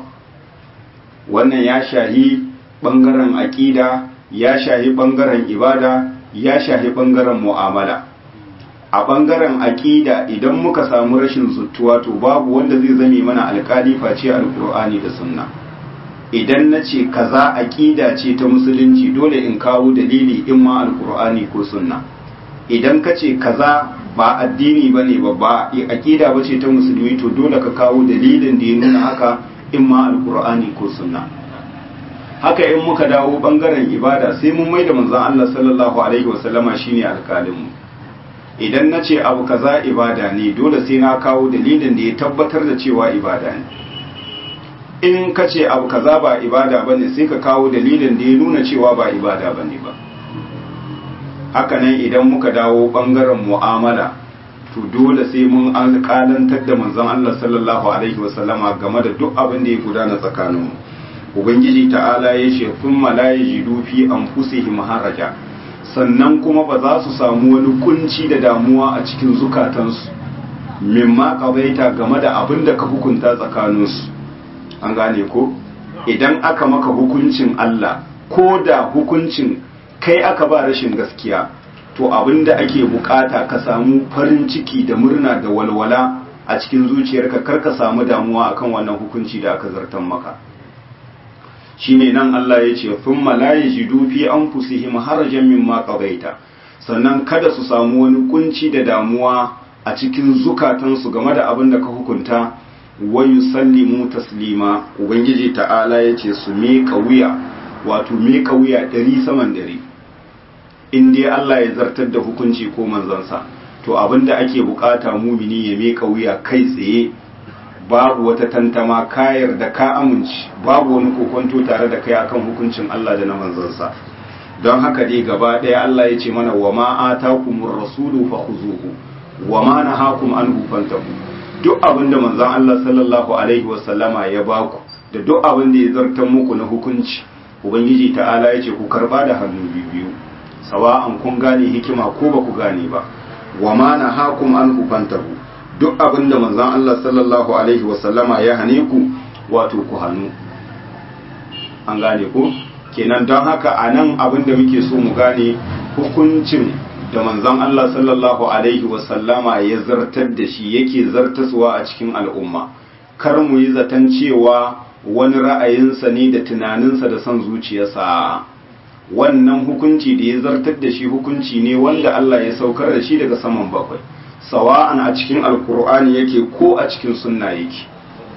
wannan ya shahi bangaren aqida ya shahi bangaren ibada ya shahi bangaren mu'amala a bangaren aqida idan muka samu rashin zuttuwa to babu wanda zai zame mana alkali face alqur'ani da sunna idan na ce kaza aqida ce ta musulunci dole in kawo dalili in ma alqur'ani ko sunna idan ka ce kaza ba addini ba ne ba ba aƙida ba ce ta musulmi to dole ka kawo dalilin da ya nuna haka in ma alkur'ani ko sunna haka in muka dawo bangaren ibada sai mun mai da manzon Allah sallallahu alaihi wasallama shine alƙalinmu idan na ce abu kaza ibada ne dole sai na kawo dalilin da ya tabbatar da cewa ibada ne in ka ce abu kaza ba ibada bane sai ka kawo dalilin da ya nuna cewa ba ibada bane ba hakanan idan muka dawo bangaren mu'amala to dole sai mun alƙalantar da manzon Allah sallallahu alaihi wasallama game da duk abin da ya gudana tsakaninmu ubangiji ta'ala ya ce thumma la yajidu fi anfusihim haraja sannan kuma ba za su samu wani kunci da damuwa a cikin zukatansu mimma qabaita game da abin da ka hukunta tsakaninsu an gane ko idan aka maka hukuncin Allah ko da hukuncin kai aka ba rashin gaskiya to abinda ake bukata ka samu farin ciki da murna da walwala a cikin zuciyarka kar ka samu damuwa akan wannan hukunci da aka zartan maka shine nan Allah ya ce thumma la yajidu fi anfusihim harajan mimma qadaita sannan kada su samu wani kunci da damuwa a cikin zukatansu game da abin da ka hukunta wa yusallimu taslima ubangiji ta'ala yace su miƙa wuya wato miƙa wuya ɗari saman ɗari in dai Allah ya zartar da hukunci ko manzansa to abin da ake bukata mumini ya miƙa wuya kai tsaye babu wata tantama kayar da ka amince babu wani kokonto tare da kai akan hukuncin Allah da na manzansa don haka dai gaba ɗaya Allah ya ce mana wa ma atakumur rasulu fakhuzuhu wa ma nahakum anhu fantahu duk abin da manzon Allah sallallahu alaihi wasallama ya baku da duk abin da ya zartar muku na hukunci ubangiji ta'ala ya ce ku karba da hannu biyu sawa'an kun gane hikima ko ba ku gane ba wa ma nahakum anhu fantahu duk abin da manzon Allah sallallahu alaihi wasallama ya hane ku wato ku hannu an gane ku kenan don haka a nan abin da muke so mu gane hukuncin da manzon Allah sallallahu alaihi wasallama ya zartar da shi yake zartaswa a cikin al'umma kar mu yi zaton cewa wani ra'ayinsa ne da tunaninsa da son zuciyarsa wannan hukunci da ya zartar da shi hukunci ne wanda Allah ya saukar da shi daga saman bakwai sawa'an a cikin alkur'ani yake ko a cikin sunna yake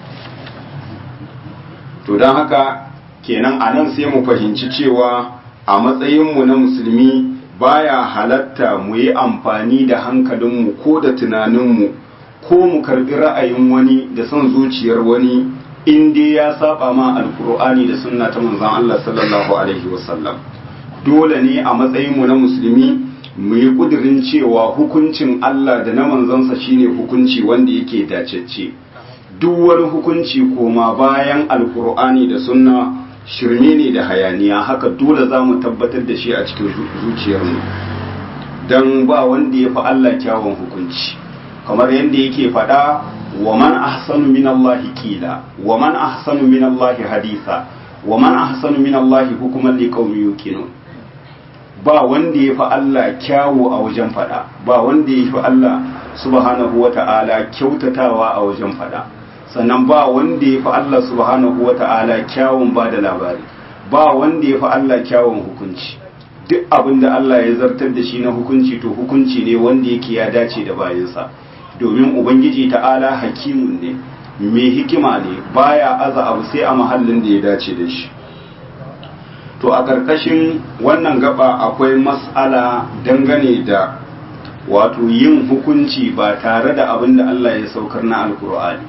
to don haka kenan a nan sai mu fahimci cewa a matsayinmu na musulmi baya halatta mu yi amfani da hankalinmu ko da tunaninmu ko mu karbi ra'ayin wani da son zuciyar wani in dai ya saba ma alkur'ani da sunna ta manzon Allah sallallahu alaihi wasallam dole ne a matsayinmu na musulmi mu yi kudirin cewa hukuncin Allah da na manzansa shine hukunci wanda yake dacecce duk wani hukunci koma bayan alkur'ani da sunna shirme ne da hayaniya haka dole za mu tabbatar da shi a cikin zuciyarmu don ba wanda ya fi Allah kyawun hukunci kamar yadda yake faɗa wa man ahsanu min Allah kila wa man ahsanu min Allah hadisa wa man ahsanu min Allah hukuman liqaumin yuqinun ba wanda ya fi Allah kyawu a wajen faɗa ba wanda ya fi Allah subhanahu wata'ala kyautatawa a wajen faɗa sannan ba wanda ya fi Allah subhanahu wa ta'ala kyawun ba da labari ba wanda ya fi Allah kyawun hukunci duk abin da Allah ya zartar da shi na hukunci to hukunci ne wanda yake ya dace da bayansa domin ubangiji ta'ala hakimun ne mai hikima ne baya aza abu sai a mahallin da ya dace da shi to a ƙarƙashin wannan gaba akwai mas'ala dangane da wato yin hukunci ba tare da abin da Allah ya saukar na alkur'ani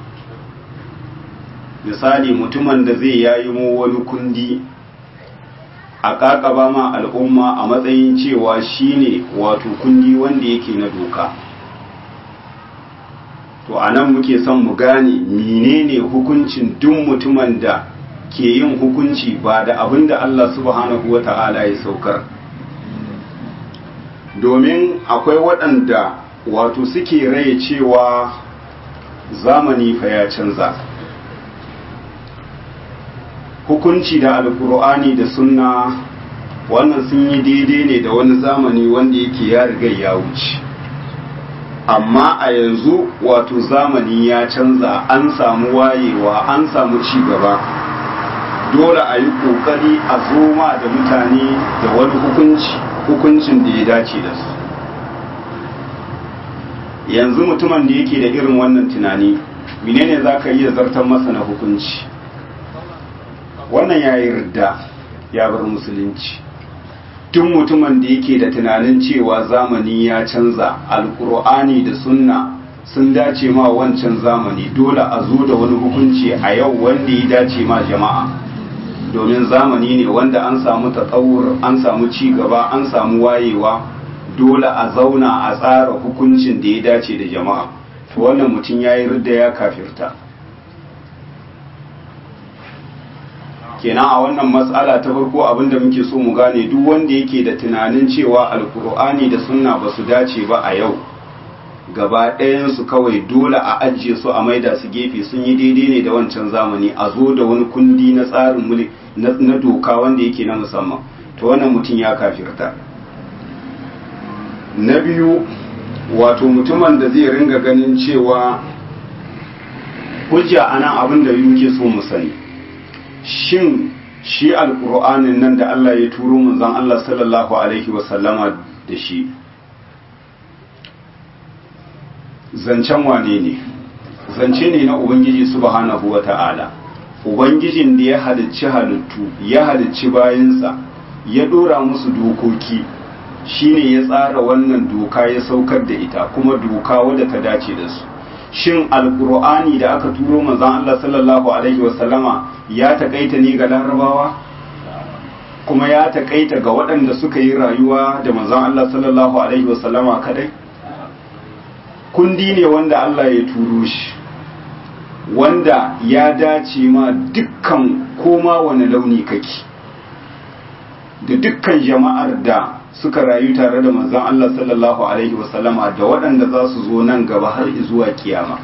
misali mutumin da zai yayi mu wani kundi a kakaba ma al'umma a matsayin cewa shine wato kundi wanda yake na doka to a nan muke son mu gane menene hukuncin duk mutumin da ke yin hukunci ba da abin da Allah subhanahu wa ta'ala ya saukar domin akwai waɗanda wato suke raye cewa zamani fa ya canza hukunci da alkur'ani da sunna wannan sun yi daidai ne da wani zamani wanda yake ya riga ya wuce amma a yanzu wato zamani ya canza an samu wayewa an samu ci gaba dole a yi kokari a zoma da mutane da wani hukunci hukuncin da ya dace da su yanzu mutumin da yake da irin wannan tunani menene za ka iya zartar masa na hukunci wannan ya yi ridda ya bar musulunci tun mutumin da yake da tunanin cewa zamani ya canza alkur'ani da sunna sun dace ma wancan zamani dole a zo da wani hukunci a yau wanda ya dace ma jama'a domin zamani ne wanda an samu tatsawur an samu ci gaba an samu wayewa dole a zauna a tsara hukuncin da ya dace da jama'a to wannan mutum ya yi ridda ya kafirta kenan a wannan matsala ta farko abinda muke so mu gane duk wanda yake da tunanin cewa alkur'ani da sunna ba su dace ba a yau gaba ɗayansu kawai dole a ajiye su a maida su gefe sun yi daidai ne da wancan zamani a zo da wani kundi na tsarin mulki na doka wanda yake na musamman to wannan mutum ya kafirta na biyu wato mutumin da zai ringa ganin cewa hujja ana abin da muke so mu sani shin shi alkur'anin nan da Allah ya turo manzon Allah sallallahu alaihi wasallama da shi zancen wane ne zance ne na ubangiji subhanahu wa ta'ala ubangijin da ya halicci halittu ya halicci bayansa ya dora musu dokoki shine ya tsara wannan doka ya saukar da ita kuma doka wadda ta dace da su shin alkur'ani da aka turo manzon Allah sallallahu alaihi wasallama ya takaita ne ga larabawa kuma ya takaita ga waɗanda suka yi rayuwa da manzon Allah sallallahu alaihi wasallama kadai kundi ne wanda Allah ya turo shi wanda ya dace ma dukkan koma wani launi kake da dukkan jama'ar da suka rayu tare da manzon Allah sallallahu alaihi wasallama da waɗanda za su zo nan gaba har zuwa kiyama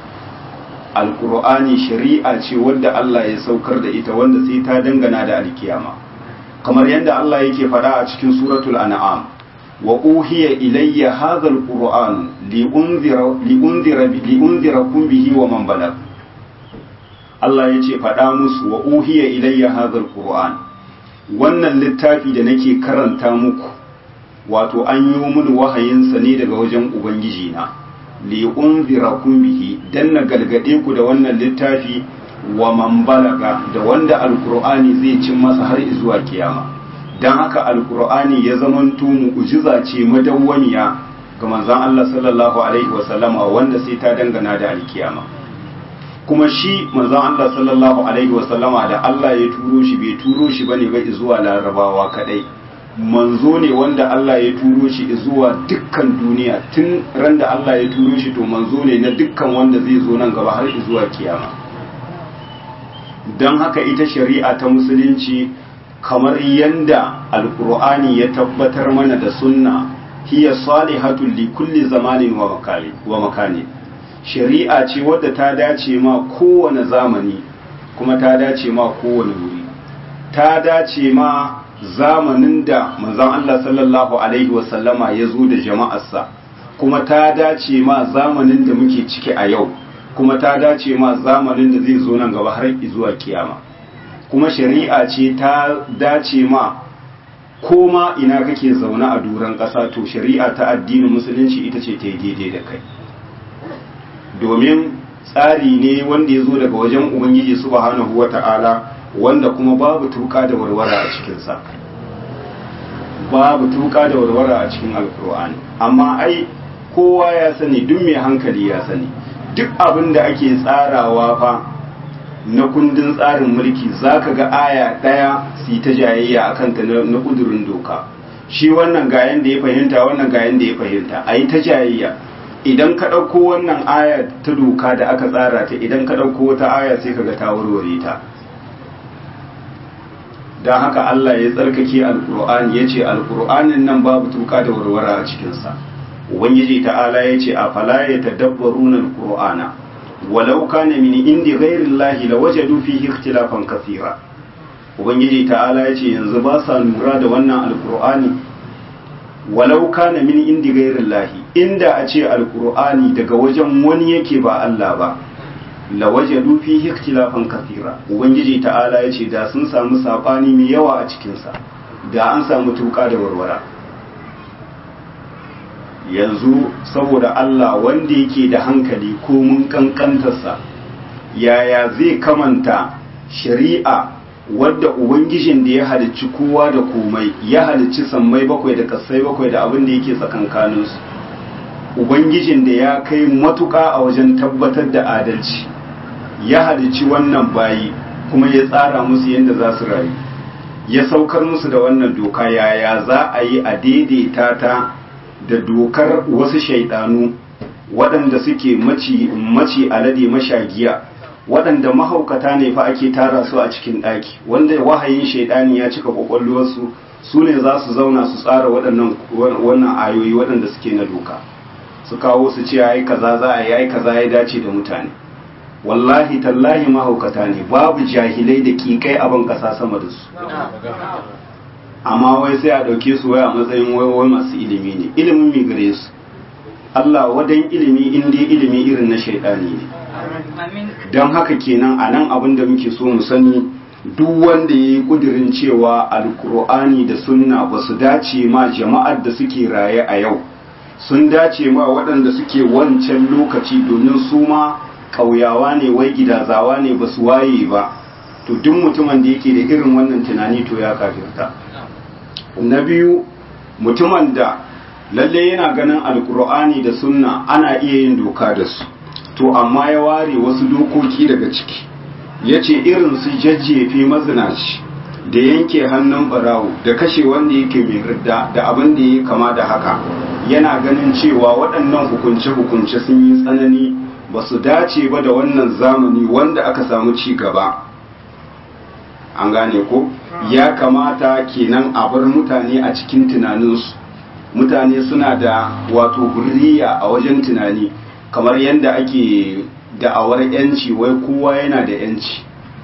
alkur'ani shari'a ce wadda Allah ya saukar da ita wanda sai ta dangana da alkiyama kamar yadda Allah yake faɗa a cikin suratul an'am wa uhiya ilayya hadha alquran li unzira li unzira li unzirakum bihi wa man balag Allah yace faɗa musu wa uhiya ilayya hadha alquran wannan littafi da nake karanta muku wato an yi mini wahayinsa ne daga wajen ubangiji na li unzirakum bihi dan na galgade ku da wannan littafi wa man balaga da wanda alqur'ani zai cin masa har zuwa kiyama dan haka alqur'ani ya zamanto mu'jiza ce madawwamiya ga manzon Allah sallallahu alaihi wasallam wanda sai ta dangana da alkiyama kuma shi manzon Allah sallallahu alaihi wasallama da Allah ya turo shi bai turo shi bane ba zuwa larabawa kadai manzo ne wanda Allah ya turo shi zuwa dukkan duniya tun ran da Allah ya turo shi to manzo ne na dukkan wanda zai zo nan gaba har zuwa kiyama don haka ita shari'a ta musulunci kamar yanda alkur'ani ya tabbatar mana da sunna hiya salihatul li kulli zamanin wa makani wa makani shari'a ce wadda ta dace ma kowane zamani kuma ta dace ma kowane wuri ta dace ma zamanin da manzon Allah sallallahu alaihi wasallama ya zo da jama'arsa kuma ta dace ma zamanin da muke ciki a yau kuma ta dace ma zamanin da zai zo nan gaba har zuwa kiyama kuma shari'a ce ta dace ma koma ina kake zaune a duran ƙasa to shari'a ta addinin musulunci ita ce ta yi daidai da kai domin tsari ne wanda ya zo daga wajen ubangiji subhanahu wata'ala wanda kuma babu tuka da warwara a cikinsa babu tuka da warwara a cikin alkur'ani amma ai kowa ya sani duk mai hankali ya sani duk abin da ake tsarawa fa na kundin tsarin mulki zaka ga aya ɗaya su ta jayayya a kanta na ƙudurin doka shi wannan ga yanda ya fahimta wannan ga yanda ya fahimta a yi ta jayayya idan ka ɗauko wannan aya ta doka da aka tsara ta idan ka ɗauko wata aya sai ka ga ta warware ta don haka Allah ya tsarkake alkur'ani ya ce alkur'anin nan babu tuka da warwara a cikinsa ubangiji ta'ala ya ce a fala ya tadabbaruna alkur'ana walau kana min indi ghairi llahi lawajadu fihi ikhtilafan kathira ubangiji ta'ala ya ce yanzu ba sa lura da wannan alkur'ani walau kana min indi ghairi llahi inda a ce alkur'ani daga wajen wani yake ba Allah ba lawajadu fihi ikhtilafan kathira ubangiji ta'ala yace da sun samu sabani mai yawa a cikin sa da an samu tuka da warwara yanzu saboda Allah wanda yake da hankali ko mun kankantarsa yaya zai kamanta shari'a wadda ubangijin da ya halicci kowa da komai ya halicci sammai bakwai da kasai bakwai da abin da yake tsakankaninsu ubangijin da ya kai matuƙa a wajen tabbatar da adalci ya halicci wannan bayi kuma ya tsara musu yadda za su rayu ya saukar musu da wannan doka yaya za a yi a daidaita ta da dokar wasu shaidanu waɗanda suke maci alade mashagiya waɗanda mahaukata ne fa ake tara su a cikin ɗaki wanda wahayin shaidani ya cika ƙwaƙwalwarsu su ne za su zauna su tsara wannan ayoyi waɗanda suke na doka su kawo su ce ai kaza za a yi ai kaza ya dace da mutane wallahi tallahi mahaukata ne babu jahilai da kikai abin kasa sama da su amma wai sai a ɗauke su wai a matsayin wai masu ilimi ne ilimin mai gare su Allah wadan ilimi in dai ilimi irin na shaidani ne don haka kenan a nan abin da muke so mu sani duk wanda ya yi kudirin cewa alkur'ani da sunna ba su dace ma jama'ar da suke raye a yau sun dace ma waɗanda suke wancan lokaci domin su ma ƙauyawa ne wai gidazawa ne ba su waye ba to duk mutumin da yake da irin wannan tunani to ya kafirta na biyu mutumin da lalle yana ganin alkur'ani da sunna ana iya yin doka da su to amma ya ware wasu dokoki daga ciki ya ce irin su jajjefe mazinaci da yanke hannun barawo da kashe wanda yake mai ridda da abin da ya kama da haka yana ganin cewa waɗannan hukunce-hukunce sun yi tsanani ba su dace ba da wannan zamani wanda aka samu ci gaba an gane ko ya kamata kenan a bar mutane a cikin tunaninsu mutane suna da wato hurriya a wajen tunani kamar yadda ake da'awar yanci wai kowa yana da yanci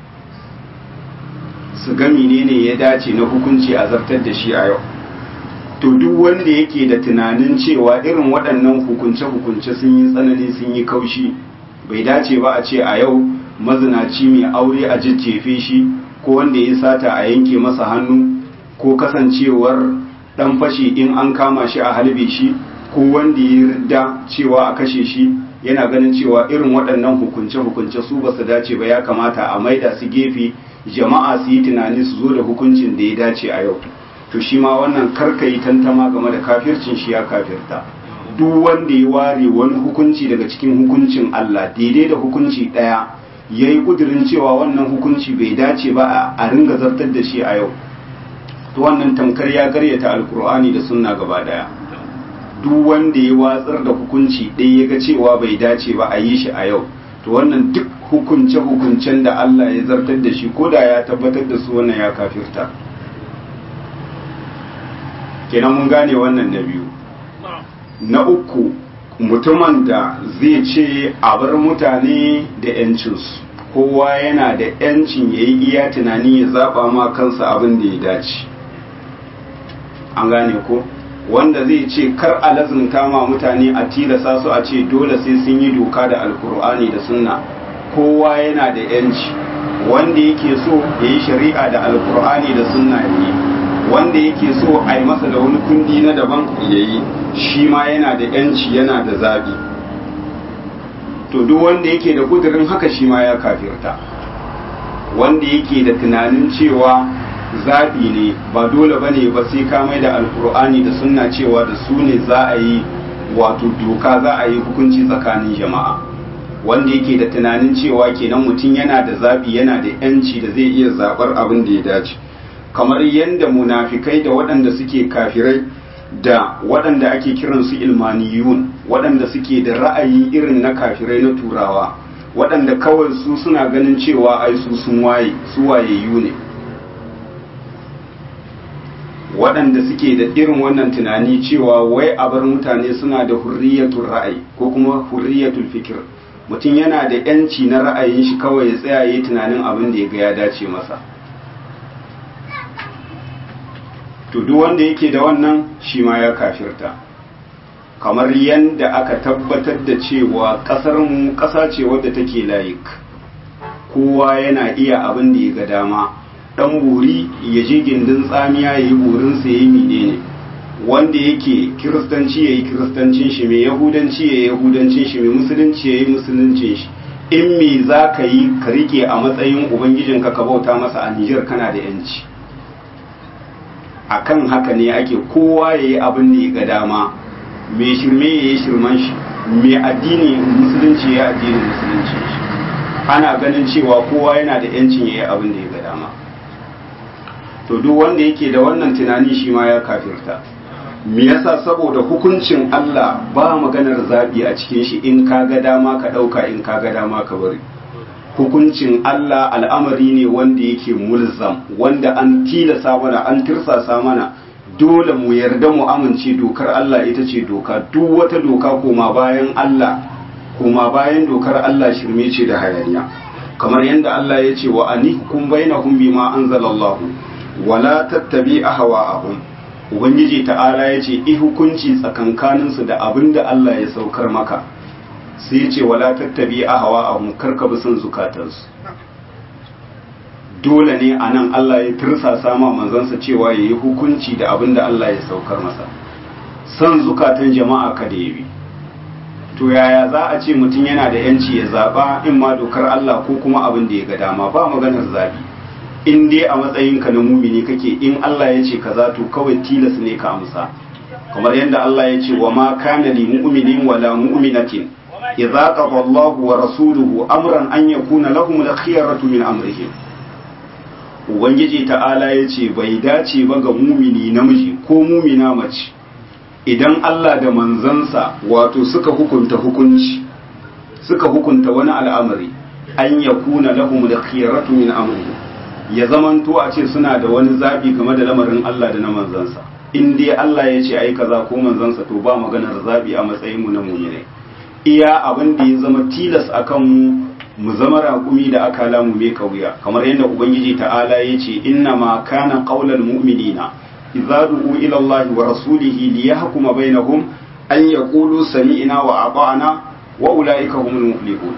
su ga menene ya dace na hukunci a zartar da shi a yau to duk wanda yake da tunanin cewa irin waɗannan hukunce-hukunce sun yi tsanani sun yi kaushi bai dace ba a ce a yau mazinaci mai aure a jajjefe shi ko wanda ya sata a yanke masa hannu ko kasancewar dan fashi in an kama shi a halbe shi ko wanda ya ridda cewa a kashe shi yana ganin cewa irin waɗannan hukunce-hukunce su ba su dace ba ya kamata a maida su gefe jama'a su yi tunani su zo da hukuncin da ya dace a yau to shi ma wannan karka yi tantama game da kafircin shi ya kafirta duk wanda ya ware wani hukunci daga cikin hukuncin Allah daidai da hukunci ɗaya ya yi ƙudurin cewa wannan hukunci bai dace ba a ringa zartar da shi a yau to wannan tamkar ya karyata alkur'ani da sunna gaba daya duk wanda ya watsar da hukunci ɗaya ya ga cewa bai dace ba a yi shi a yau to wannan duk hukunce-hukuncen da Allah ya zartar da shi ko da ya tabbatar da su wannan ya kafirta kenan mun gane wannan na biyu na uku mutumin da zai ce a bar mutane da 'yancinsu kowa yana da 'yancin ya yi iya tunani ya zaɓa ma kansa abin da ya dace an gane ko wanda zai ce kar a lazumta ma mutane a tilasa su a ce dole sai sun yi doka da alkur'ani da sunna kowa yana da 'yanci wanda yake so ya yi shari'a da alkur'ani da sunna ya yi wanda yake so a yi masa da wani kundi na daban ya yi shi ma yana da 'yanci yana da zaɓi to duk wanda yake da kudurin haka shi ma ya kafirta wanda yake da tunanin cewa zaɓi ne ba dole ba ne ba sai ka mai da alkur'ani da sunna cewa da su ne za a yi wato doka za a yi hukunci tsakanin jama'a wanda yake da tunanin cewa kenan mutum yana da zaɓi yana da yanci da zai iya zaɓar abin da ya dace kamar yadda munafikai da waɗanda suke kafirai da waɗanda ake kiransu ilmaniyun waɗanda suke da ra'ayi irin na kafirai na turawa waɗanda kawai su suna ganin cewa ai su sun waye su wayayyu ne waɗanda suke da irin wannan tunani cewa wai a bar mutane suna da hurriyatul ra'ayi ko kuma hurriyatul fikir mutum yana da yanci na ra'ayin shi kawai ya tsaya yi tunanin abin da ya ga ya dace masa to duk wanda yake da wannan shi ma ya kafirta kamar yadda aka tabbatar da cewa ƙasar mu ƙasa ce wadda take layik kowa yana iya abin da ya ga dama dan buri ya je gindin tsamiya ya yi burinsa ya yi menene wanda yake kiristanci ya yi kiristancin shi mai yahudanci ya yi yahudancin shi mai musulunci ya yi musuluncin shi in me za ka yi ka rike a matsayin ubangijinka ka bauta masa a nijar kana da yanci akan haka ne ake kowa ya yi abin da ya ga dama mai shirme ya yi shirman shi mai addini musulunci ya yi addinin musulunci shi ana ganin cewa kowa yana da yancin ya yi abin da ya ga dama to duk wanda yake da wannan tunani shi ma ya kafirta me yasa saboda hukuncin Allah ba maganar zabi a cikin shi in ka ga dama ka dauka in ka ga dama ka bari hukuncin Allah al'amari ne wanda yake mulzam wanda an tilasa mana an tirsasa mana dole mu yarda mu amince dokar Allah ita ce doka duk wata doka koma bayan Allah koma bayan dokar Allah shirme ce da hayaniya kamar yadda Allah ya ce wa anihkum bainahum bima anzalallahu wala tattabi ahwa'ahum ubangiji ta'ala ya ce i hukunci tsakankaninsu da abin da Allah ya saukar maka sai ya ce wala tattabi ahwa'ahum karka bi son zukatansu dole ne a nan Allah ya tirsasa ma manzansa cewa ya yi hukunci da abin da Allah ya saukar masa son zukatan jama'a kada ya bi to yaya za a ce mutum yana da yanci ya zaɓa in ma dokar Allah ko kuma abin da ya ga dama ba maganar zabi in dai a matsayinka na mumini kake in Allah ya ce kaza to kawai tilas ne ka amsa kamar yadda Allah ya ce wa ma kana li mu'minin wala mu'minatin idza qada Allahu wa rasuluhu amran an yakuna lahum al-khiyaratu min amrihim ubangiji ta'ala ya ce bai dace ba ga mumini namiji ko mumina mace idan Allah da manzansa wato suka hukunta hukunci suka hukunta wani al'amari an yakuna lahum al-khiyaratu min amrihim ya zamanto a ce suna da wani zabi game da lamarin Allah da na manzansa in dai Allah ya ce ai kaza ko manzansa to ba maganar zabi a matsayin mu na mu'minai iya abin da ya zama tilas akan mu mu zama raƙumi da aka lamu mai kauya kamar yadda ubangiji ta'ala ya ce inna ma kana qaulal mu'minina idza du'u ila Allah wa rasulihi liyahkuma bainahum an yaqulu sami'na wa ata'na wa ulaika humul muflihun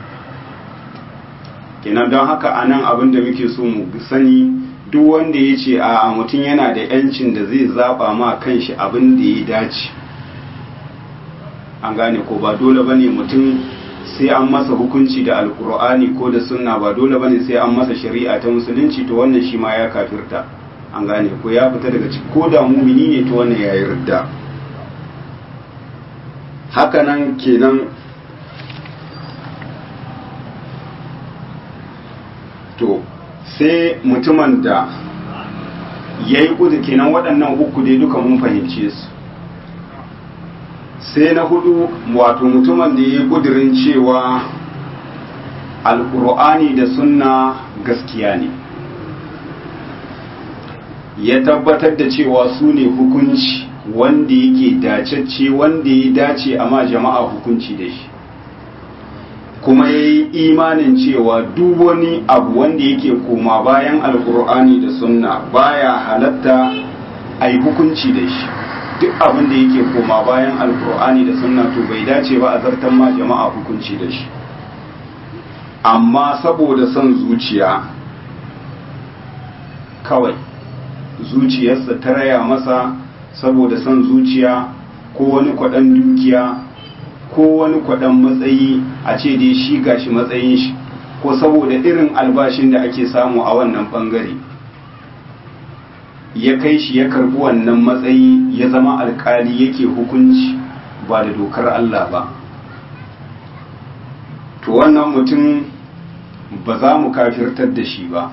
kenan don haka anan abin da muke so mu sani duk wanda ya ce a mutum yana da yancin da zai zaba ma kanshi abin da ya dace an gane ko ba dole bane mutum sai an masa hukunci da alkur'ani ko da sunna ba dole bane sai an masa shari'a ta musulunci to wannan shi ma ya kafirta an gane ko ya fita daga ciki ko da mumini ne to wannan yayi ridda haka nan kenan to sai mutumin da ya yi kudu kenan waɗannan uku dai duka mun fahimce su sai na hudu wato mutumin da ya yi kudirin cewa alkur'ani da sunna gaskiya ne ya tabbatar da cewa su ne hukunci wanda yake dacecce wanda ya dace amma jama'a hukunci da shi kuma ya yi imanin cewa duk wani abu wanda yake koma bayan alkur'ani da sunna baya halatta a yi hukunci da shi duk abin da yake koma bayan alkur'ani da sunna to bai dace ba a zartan ma jama'a hukunci da shi amma saboda son zuciya kawai zuciyarsa ta raya masa saboda son zuciya ko wani kwaɗan dukiya ko wani kwaɗan matsayi a ce dai shi gashi matsayin shi ko saboda irin albashin da ake samu a wannan ɓangare ya kai shi ya karbi wannan matsayi ya zama alkali yake hukunci ba da dokar Allah ba to wannan mutum ba za mu kafirtar da shi ba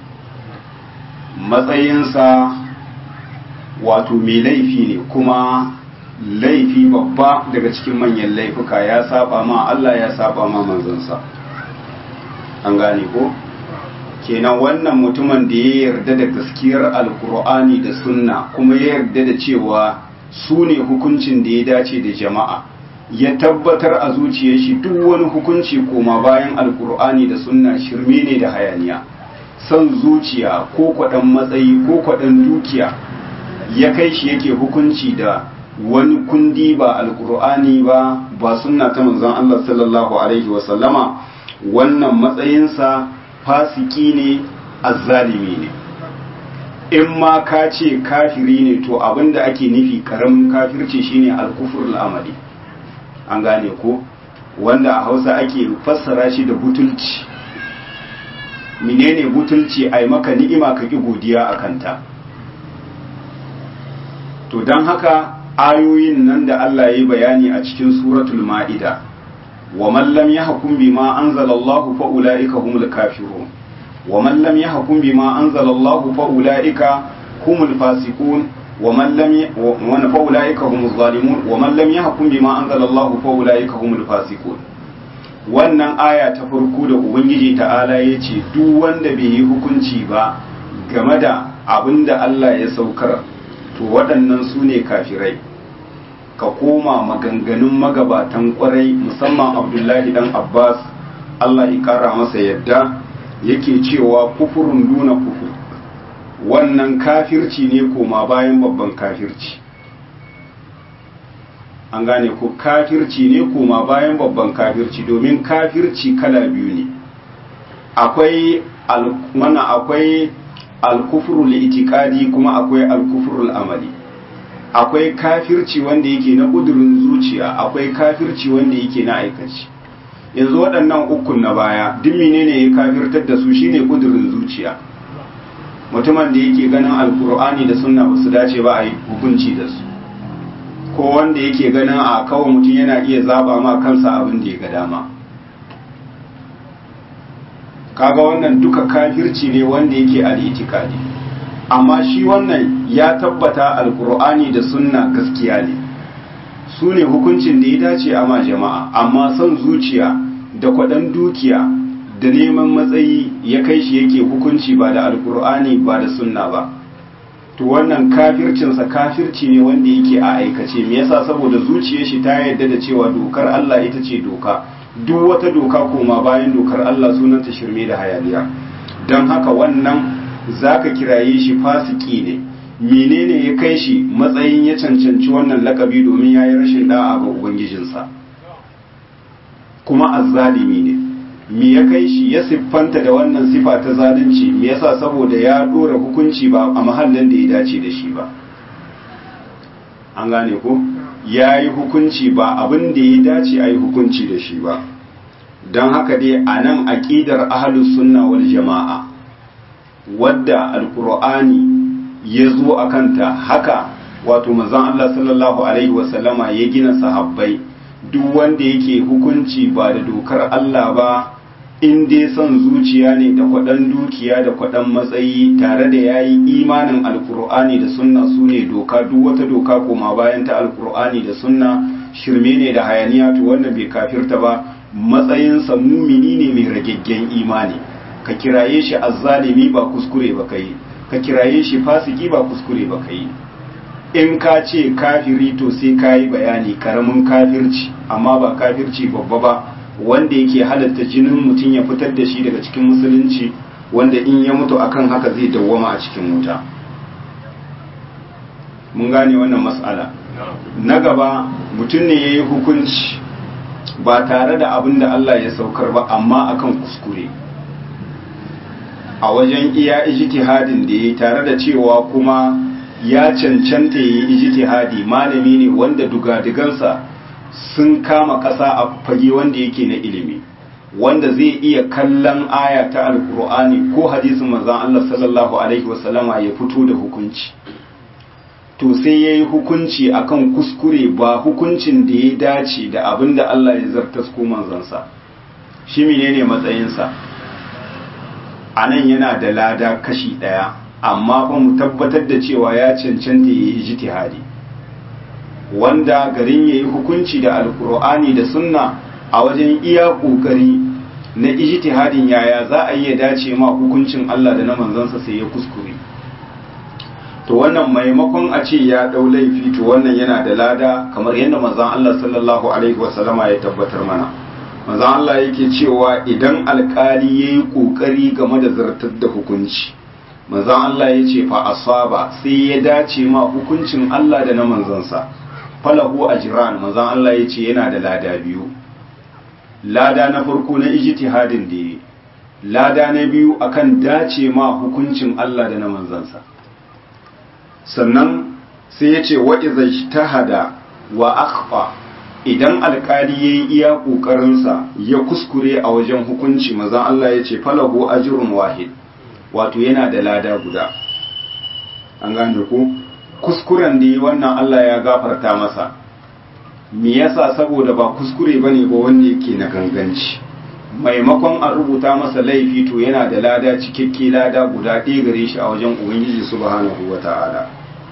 matsayinsa wato mai laifi ne kuma laifi babba daga cikin manyan laifuka ya saba ma Allah ya saba ma manzansa an gane ko? kenan wannan mutumin da ya yarda da gaskiyar alkur'ani da sunna kuma ya yarda da cewa su ne hukuncin da ya dace da jama'a ya tabbatar a zuciyar shi duk wani hukunci koma bayan alkur'ani da sunna shirme ne da hayaniya son zuciya ko kwaɗan matsayi ko kwaɗan dukiya ya kai shi yake hukunci da wani kundi ba alkur'ani ba ba sunna ta manzon Allah sallallahu alaihi wasallama wannan matsayinsa fasiki ne azzalimi ne in ma ka ce kafiri ne to abinda ake nufi karamin kafirci shine alkufur al'amali an gane ko wanda a hausa ake fassara shi da butulci menene butulci ai maka ni'ima ka ki godiya a kanta to don haka ayoyin nan da Allah ya yi bayani a cikin suratul ma'ida ومن لم يحكم بما أنزل الله فأولئك هم الكافرون ومن لم يحكم بما أنزل الله فأولئك هم الفاسقون ومن لم ي... فأولئك هم الظالمون ومن لم يحكم بما أنزل الله فأولئك هم الفاسقون wannan aya ta farko da ubangiji ta'ala ya ce duk wanda bai yi hukunci ba game da abin da Allah ya saukar to waɗannan su ne kafirai ka koma maganganun magabatan kwarai musamman abdullahi dan abbas allah ya kara masa yadda yake cewa kufurin duna kufur wannan kafirci ne koma bayan babban kafirci an gane ko kafirci ne koma bayan babban kafirci domin kafirci kala biyu ne akwai mana akwai alkufrul itikadi kuma akwai alkufrul amali akwai kafirci wanda yake na ƙudurin zuciya akwai kafirci wanda yake na aikaci yanzu waɗannan ukun na baya duk menene ya kafirtar da su shine ƙudurin zuciya mutumin da yake ganin alkur'ani da sunna ba su dace ba a yi hukunci da su ko wanda yake ganin a kawai mutum yana iya zaba ma kansa abin da ya ga dama kaga wannan duka kafirci ne wanda yake al'itikadi amma shi wannan ya tabbata alkur'ani da sunna gaskiya ne su ne hukuncin da ya dace a ma jama'a amma son zuciya da kwaɗan dukiya da neman matsayi ya kai shi yake hukunci ba da alkur'ani ba da sunna ba to wannan kafircinsa kafirci ne wanda yake a aikace me yasa saboda zuciyar shi ta yarda da cewa dokar Allah ita ce doka duk wata doka koma bayan dokar Allah sunanta shirme da hayaniya don haka wannan zaka kiraye shi fasiki ne menene ya kai shi matsayin ya cancanci wannan lakabi domin yayi rashin da'a ga ubangijinsa kuma azzalimi ne me ya kai shi ya siffanta da wannan sifa ta zalunci me yasa saboda ya dora hukunci ba a mahallin da ya dace da shi ba an gane ko ya yi hukunci ba abin da ya dace a yi hukunci da shi ba don haka dai a nan aƙidar ahalus sunna wal jama'a wadda alkur'ani ya zo a kanta haka wato manzon Allah sallallahu alaihi wasallama ya gina sahabbai duk wanda yake hukunci ba da dokar Allah ba in dai son zuciya ne da kwaɗan dukiya da kwaɗan matsayi tare da ya yi imanin alkur'ani da sunna su ne doka duk wata doka koma bayan ta alkur'ani da sunna shirme ne da hayaniya to wannan bai kafirta ba matsayinsa mumini ne mai ragaggen imani ka kiraye shi azzalimi ba kuskure ba kai ka kiraye shi fasiki ba kuskure ba kai in ka ce kafiri to sai ka yi bayani karamin kafirci amma ba kafirci babba ba wanda yake halatta jinin mutum ya fitar da shi daga cikin musulunci wanda in ya mutu akan haka zai dawwama a cikin wuta mun gane wannan mas'ala na gaba mutum ne ya yi hukunci ba tare da abin da Allah ya saukar ba amma akan kuskure a wajen iya ijtihadin da ya yi tare da cewa kuma ya cancanta ya yi ijtihadi malami ne wanda dugadigansa sun kama ƙasa a fage wanda yake na ilimi wanda zai iya kallon aya ta alkur'ani ko hadisin manzon Allah sallallahu alaihi wasallama ya fito da hukunci to sai ya yi hukunci akan kuskure ba hukuncin da ya dace da abin da Allah ya zartas ko manzansa shi menene matsayinsa a nan yana da lada kashi ɗaya amma fa mu tabbatar da cewa ya cancanta ya yi ijtihadi wanda garin ya yi hukunci da alkur'ani da sunna a wajen iya ƙoƙari na ijtihadin yaya za a iya dace ma hukuncin Allah da na manzansa sai ya kuskure to wannan maimakon a ce ya ɗau laifi to wannan yana da lada kamar yadda manzon Allah sallallahu alaihi wasallama ya tabbatar mana manzon Allah yake cewa idan alkali yayi kokari game da zartar da hukunci manzon Allah ya ce fa asaba sai ya dace ma hukuncin Allah da na manzansa falahu ajran manzon Allah ya ce yana da lada biyu lada na farko na ijtihadin da yi lada na biyu akan dace ma hukuncin Allah da na manzansa sannan sai ya ce wa iza ijtahada wa akhfa idan alkali yayi iya kokarinsa ya kuskure a wajen hukunci manzon Allah ya ce falahu ajrun wahid wato yana da lada guda an gane ku kuskuren da yi wannan Allah ya gafarta masa me yasa saboda ba kuskure bane ba wanda yake na ganganci maimakon a rubuta masa laifi to yana da lada cikakke lada guda ɗaya gare shi a wajen ubangiji subhanahu wata'ala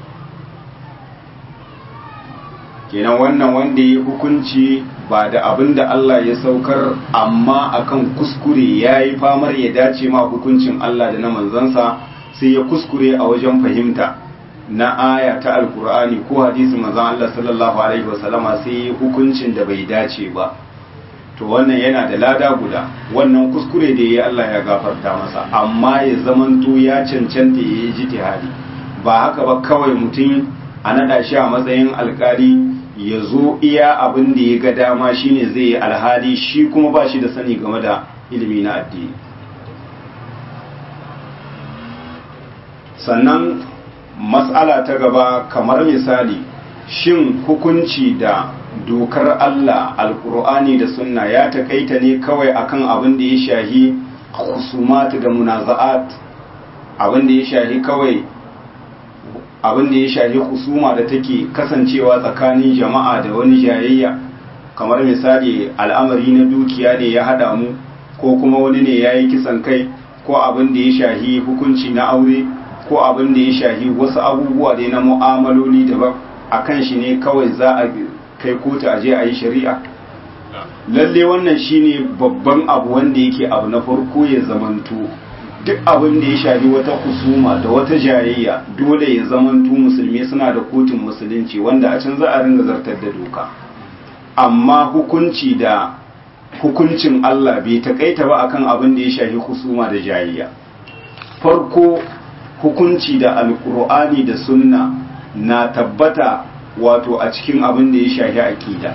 kenan wannan wanda ya hukunci ba da abin da Allah ya saukar amma akan kuskure ya yi famar ya dace ma hukuncin Allah da na manzansa sai ya kuskure a wajen fahimta na aya ta alkur'ani ko hadisin manzon Allah sallallahu alaihi wasallama sai hukuncin da bai dace ba to wannan yana da lada guda wannan kuskure da yayi Allah ya gafarta masa amma ya zamanto ya cancanta yayi jitihadi ba haka ba kawai mutum a nada shi a matsayin alkali ya zo iya abin da ya ga dama shine zai yi alhali shi kuma ba shi da sani game da ilimi na addini sannan matsala ta gaba kamar misali shin hukunci da dokar Allah alkur'ani da sunna ya takaita ne kawai akan abin da ya shahi husumat da munaza'at abin da ya shahi kawai abin da ya shahi husuma da take kasancewa tsakanin jama'a da wani jayayya kamar misali al'amari na dukiya ne ya hada mu ko kuma wani ne ya yi kisan kai ko abin da ya shahi hukunci na aure ko abin da ya shahi wasu abubuwa da na mu'amaloli daban a kan shi ne kawai za a kai kotu a je a yi shari'a lalle wannan shine babban abu wanda yake abu na farko ya zamanto duk abin da ya shafi wata kusuma da wata jayayya dole ya zamanto musulmi suna da kotun musulunci wanda a can za a ringa zartar da doka amma hukunci da hukuncin Allah bai takaita ba akan abin da ya shafi kusuma da jayayya farko hukunci da alkur'ani da sunna na tabbata wato a cikin abin da ya shafi aqida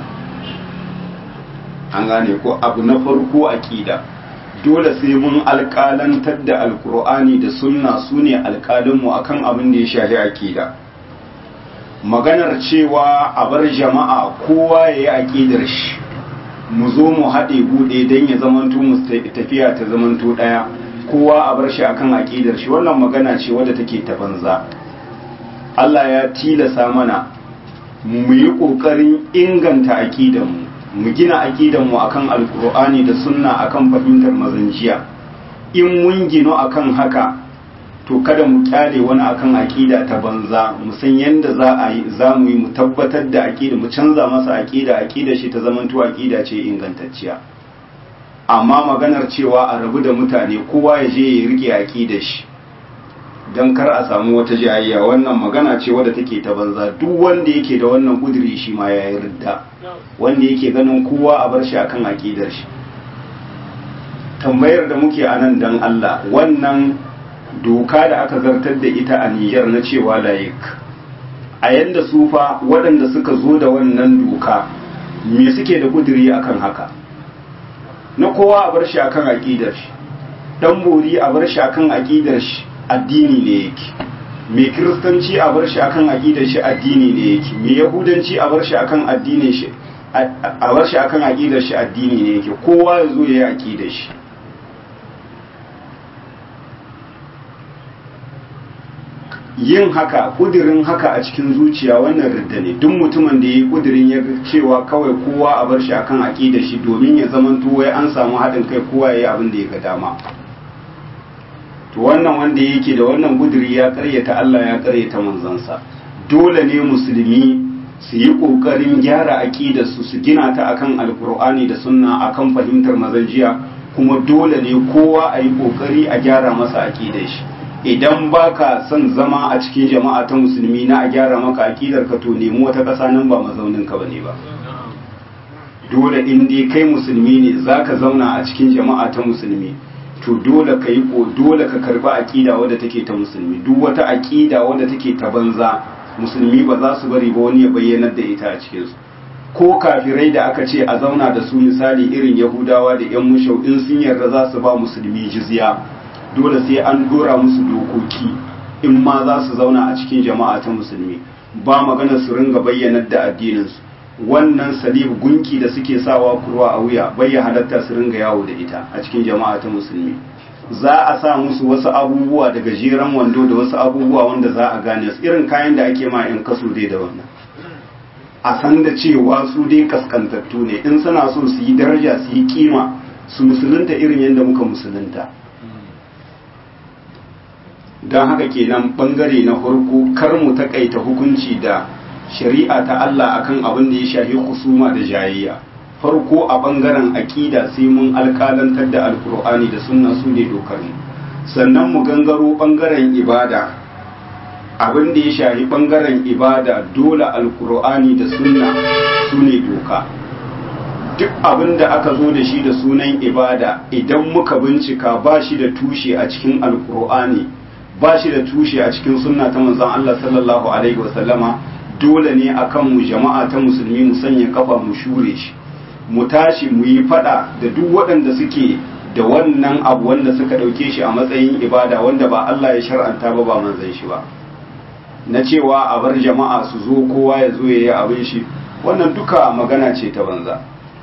an gane ko abu na farko aqida dole sai mun alƙalantar da alkur'ani da sunna su ne alƙalinmu akan abin da ya shafi aqida maganar cewa a bar jama'a kowa ya yi aƙidar shi mu zo mu haɗe buɗe don ya zamanto mu tafiya ta zamanto ɗaya kowa a bar shi akan aƙidar shi wannan magana ce wadda take ta banza Allah ya tilasa mana mu yi ƙoƙarin inganta aƙidanmu mu gina aƙidanmu akan alkur'ani da sunna akan fahimtar mazanciya in mun gino akan haka to kada mu kyale wani akan aƙida ta banza mu san yadda za a yi za mu yi mu tabbatar da aƙida mu canza masa aƙida aƙida shi ta zamanto aƙida ce ingantacciya amma maganar cewa a rabu da mutane kowa ya je ya rike aƙida shi don kar a samu wata jayayya wannan magana ce wadda take ta banza duk wanda yake da wannan kudiri shi ma ya yi ridda wanda yake ganin kowa a bar shi akan aƙidar shi tambayar da muke a nan don Allah wannan doka da aka zartar da ita a Nijar na cewa layik a yadda sufa waɗanda suka zo da wannan doka me suke da kudiri akan haka na kowa a bar shi akan aƙidar shi dan bori a bar shi akan aƙidar shi addini ne yake mai kiristanci a bar shi akan aƙidar shi addini ne yake mai yahudanci a bar shi akan addinin shi a bar shi akan aƙidar shi addini ne yake kowa ya zo ya yi aƙidar shi yin haka kudirin haka a cikin zuciya wannan ridda ne duk mutumin da ya yi kudirin ya cewa kawai kowa a bar shi akan aƙida shi domin ya zamanto wai an samu haɗin kai kowa ya yi abin da ya ga dama to wannan wanda yake da wannan kudiri ya karyata Allah ya karyata manzansa dole ne musulmi su yi ƙoƙarin gyara aƙidar su su gina ta akan alkur'ani da sunna akan fahimtar mazanjiya kuma dole ne kowa a yi ƙoƙari a gyara masa aƙidar shi idan baka son zama a cikin jama'a ta musulmi na a gyara maka akidar ka to nemi wata ƙasa nan ba mazaunin ka bane ba dole in dai kai musulmi ne zaka zauna a cikin jama'a ta musulmi to dole ka yi ko dole ka karba akida wadda take ta musulmi duk wata akida wadda take ta banza musulmi ba za su bari ba wani ya bayyanar da ita a cikin su ko kafirai da aka ce a zauna da su misali irin yahudawa da yan mushau in sun yarda za su ba musulmi jizya dole sai an dora musu dokoki in ma za su zauna a cikin jama'a ta musulmi ba magana su ringa bayyanar da addininsu wannan salib gunki da suke sawa kurwa a wuya bai halatta su ringa yawo da ita a cikin jama'a ta musulmi za a sa musu wasu abubuwa da gajeren wando da wasu abubuwa wanda za a gane su irin kayan da ake ma in kaso dai da wannan a san da cewa su dai kaskantattu ne in suna so su yi daraja su yi kima su musulunta irin yadda muka musulunta don haka kenan bangare na farko kar mu takaita hukunci da shari'a ta Allah akan abin da ya shafi husuma da jayayya farko a bangaren aƙida sai mun alƙalantar da alkur'ani da sunna su ne dokar mu sannan mu gangaro bangaren ibada abin da ya shafi bangaren ibada dole alkur'ani da sunna su ne doka duk abin da aka zo da shi da sunan ibada idan muka bincika ba shi da tushe a cikin alkur'ani ba shi da tushe a cikin sunna ta manzon Allah sallallahu alaihi wasallama dole ne akan mu jama'a ta musulmi mu sanya kafa mu shure shi mu tashi mu yi fada da duk waɗanda suke da wannan abu wanda suka ɗauke shi a matsayin ibada wanda ba Allah ya shar'anta ba ba manzon shi ba na cewa a bar jama'a su zo kowa ya zo ya yi abin shi wannan duka magana ce ta banza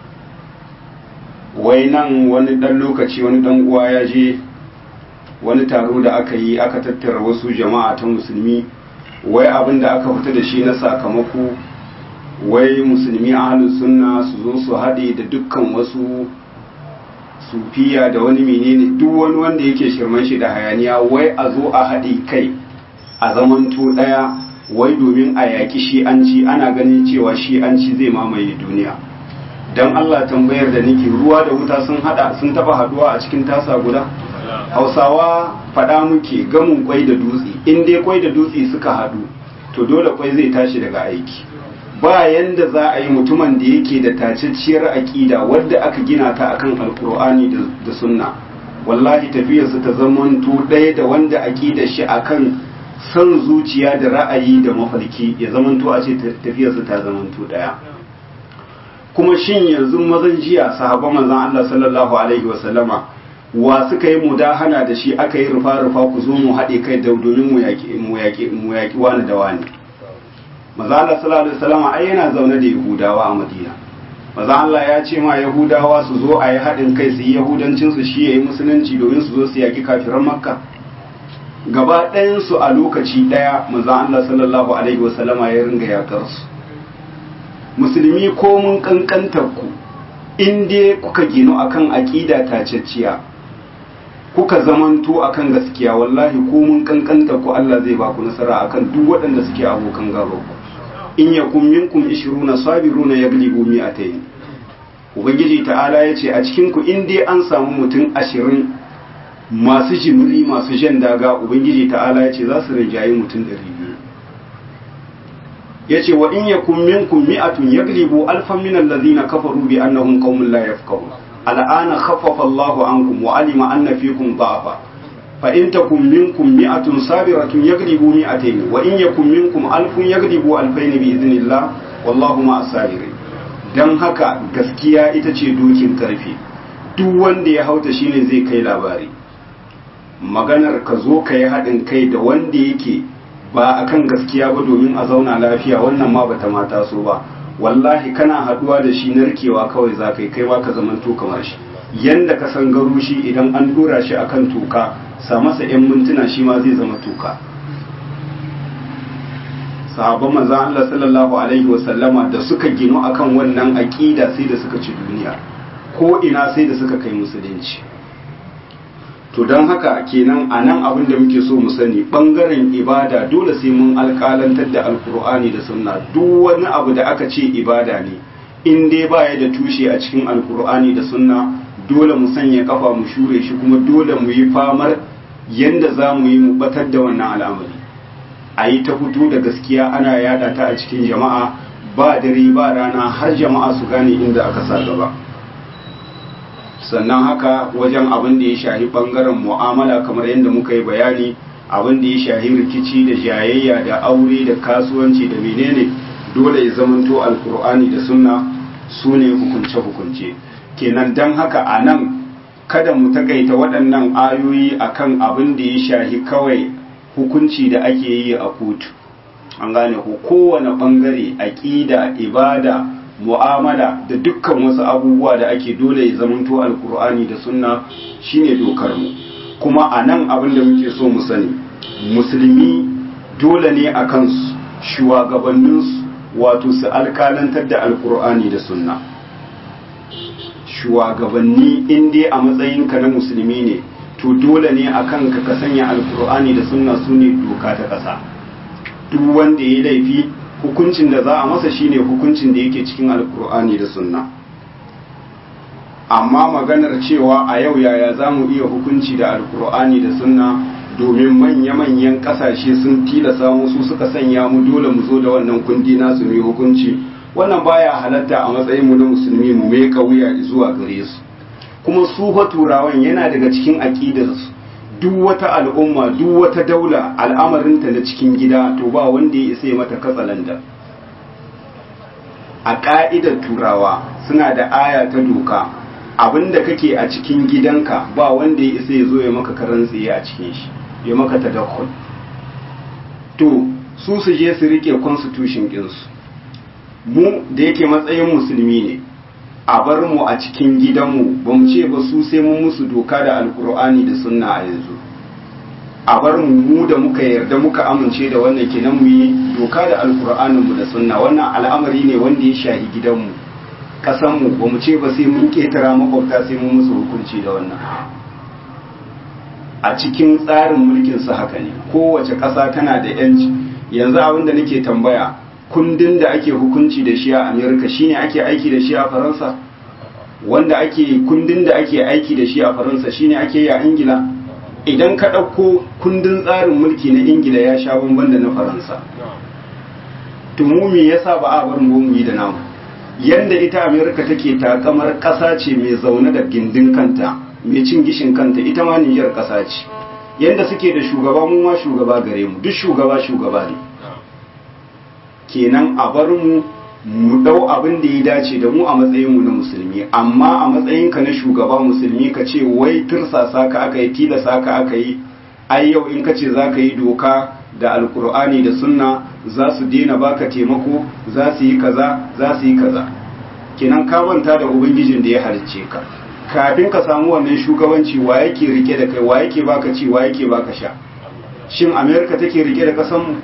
wai nan wani ɗan lokaci wani ɗan uwa ya je wani taro da aka yi aka tattara wasu jama'a ta musulmi wai abin da aka fita da shi na sakamako wai musulmi ahlus sunna su zo su haɗe da dukkan wasu sufiya da wani menene duk wani wanda yake shirman shi da hayaniya wai a zo a haɗe kai a zamanto ɗaya wai domin a yaƙi shi'anci ana ganin cewa shi'anci zai mamaye duniya don Allah tambayar da nake ruwa da wuta sun hada sun taba haduwa a cikin tasa guda hausawa faɗa muke gamin kwai da dutse in dai kwai da dutse suka hadu to dole kwai zai tashi daga aiki ba yanda za a yi mutumin da yake da tacacciyar aƙida wadda aka gina ta akan alkur'ani da sunna wallahi tafiyarsa ta zamanto ɗaya da wanda aƙidar shi akan son zuciya da ra'ayi da mafarki ya zamanto a ce tafiyarsa ta zamanto ɗaya kuma shin yanzu mazan jiya sahabban manzon Allah sallallahu alaihi wa sallama wa suka yi mudahana da shi aka yi rufa rufa ku zo mu haɗe kai da domin mu yaƙi mu yaƙi mu yaƙi wani da wani manzon Allah sallallahu alaihi wa sallama ai yana zaune da Yahudawa a Madina manzon Allah ya ce ma Yahudawa su zo a yi haɗin kai su yi Yahudancin su shi yayi musulunci domin su zo su yaƙi kafiran Makka gaba ɗayan su a lokaci ɗaya manzon Allah sallallahu alaihi wa sallama ya ringa yaƙar su musulmi ko mun kankantar ku in dai kuka ginu akan aqida tacecciya kuka zamanto akan gaskiya wallahi ko mun kankantar ku Allah zai ba ku nasara akan duk waɗanda suke abokan gaba ku in yakum minkum 20 sabiruna yaglibu mi'atayn ubangiji ta'ala yace a cikin ku in dai an samu mutum 20 masu jimri masu jan daga ubangiji ta'ala yace za su rinjayi mutum 200 yace wa in yakum minkum mi'atun yaglibu alfan min alladhina kafaru bi annahum qaumun la yafqahun al'ana khaffafa Allahu ankum wa alima anna fikum da'afa fa in takum minkum mi'atun sabiratun yaglibu mi'atayn wa in yakum minkum alfun yaglibu alfayn bi idhnillah wallahu ma'as sabirin dan haka gaskiya ita ce dokin karfe duk wanda ya hauta shine zai kai labari maganar ka zo ka yi haɗin kai da wanda yake ba a kan gaskiya ba domin a zauna lafiya wannan ma bata mata so ba wallahi kana haduwa da shi narkewa kawai za ka yi kai ka zaman to kamar shi yanda ka san garo shi idan an dora shi akan toka sa masa yan mintuna shi ma zai zama toka sahabban manzon Allah sallallahu alaihi wasallama da suka ginu akan wannan aqida sai da suka ci duniya ko ina sai da suka kai musulunci to don haka kenan a nan abin da muke so mu sani ɓangaren ibada dole sai mun alƙalantar da alkur'ani da sunna duk wani abu da aka ce ibada ne in dai baya da tushe a cikin alkur'ani da sunna dole mu sanya kafa mu shure shi kuma dole mu yi famar yanda za mu yi mu batar da wannan al'amari a yi ta fito da gaskiya ana yada ta a cikin jama'a ba dare ba rana har jama'a su gane inda aka sa gaba sannan haka wajen abin da ya shahi bangaren mu'amala kamar yadda muka yi bayani abin da ya shahi rikici da jayayya da aure da kasuwanci da menene dole ya zamanto alkur'ani da sunna su ne hukunce-hukunce kenan don haka a nan kada mu takaita waɗannan ayoyi akan abin da ya shahi kawai hukunci da ake yi a kotu an gane ko kowane ɓangare aƙida ibada mu'amala da dukkan wasu abubuwa da ake dole ya zamanto alkur'ani da sunna shine dokar mu kuma a nan abin da muke so mu sani musulmi dole ne a kansu shugabanninsu wato su alkalantar da alkur'ani da sunna shugabanni in dai a matsayinka na musulmi ne to dole ne a kanka ka sanya alkur'ani da sunna su ne doka ta ƙasa duk wanda ya laifi hukuncin da za a masa shine hukuncin da yake cikin alkur'ani da sunna amma maganar cewa a yau yaya za mu iya hukunci da alkur'ani da sunna domin manya-manyan kasashe sun tilasa musu suka sanya mu dole mu zo da wannan kundi nasu mai hukunci wannan baya halatta a matsayin mu na musulmi mu mai wuya zuwa gare su kuma su fa turawan yana daga cikin aqidarsu duk wata al'umma duk wata daula al'amarinta na cikin gida to ba wanda ya isa mata katsalanda a ƙa'idar turawa suna da aya ta doka abinda kake a cikin gidanka ba wanda ya isa ya zo ya maka karan tsaye a cikin shi ya maka tadakkul to su su je su rike constitution ɗinsu mu da yake matsayin musulmi ne a bar mu a cikin gidanmu ba mu ce ba su sai mun musu doka da alkur'ani da sunna a yanzu a bar mu mu da muka yarda muka amince da wannan kenan mu yi doka da alkur'anin mu da sunna wannan al'amari ne wanda ya shahi gidanmu kasan mu ba mu ce ba sai mun ketara makwabta sai mun musu hukunci da wannan a cikin tsarin mulkin su haka ne kowace ƙasa tana da yanci yanzu abin da nake tambaya kundin da ake hukunci da shi a amerika shine ake aiki da shi a faransa wanda ake kundin da ake aiki da shi a faransa shine ake yi a ingila idan ka ɗauko kundin tsarin mulki na ingila ya sha bamban da na faransa tumu me yasa ba a bar mu yi da namu yanda ita amerika take takamar ƙasa ce mai zaune da gindin kanta mai cin gishin kanta ita ma niyyar ƙasa ce yanda suke da shugaba mu ma shugaba gare mu duk shugaba shugaba ne kenan a bar mu mu dau abin da ya dace da mu a matsayin mu na musulmi amma a matsayin ka na shugaba musulmi ka ce wai tursasa ka aka yi tilasa ka aka yi ai yau in ka ce za ka yi doka da alkur'ani da sunna za su daina baka taimako za su yi kaza za su yi kaza kenan ka manta da ubangijin da ya halicce ka kafin ka samu wannan shugabanci wa yake rike da kai wa yake baka ci wa yake baka sha shin america take rike da kasan mu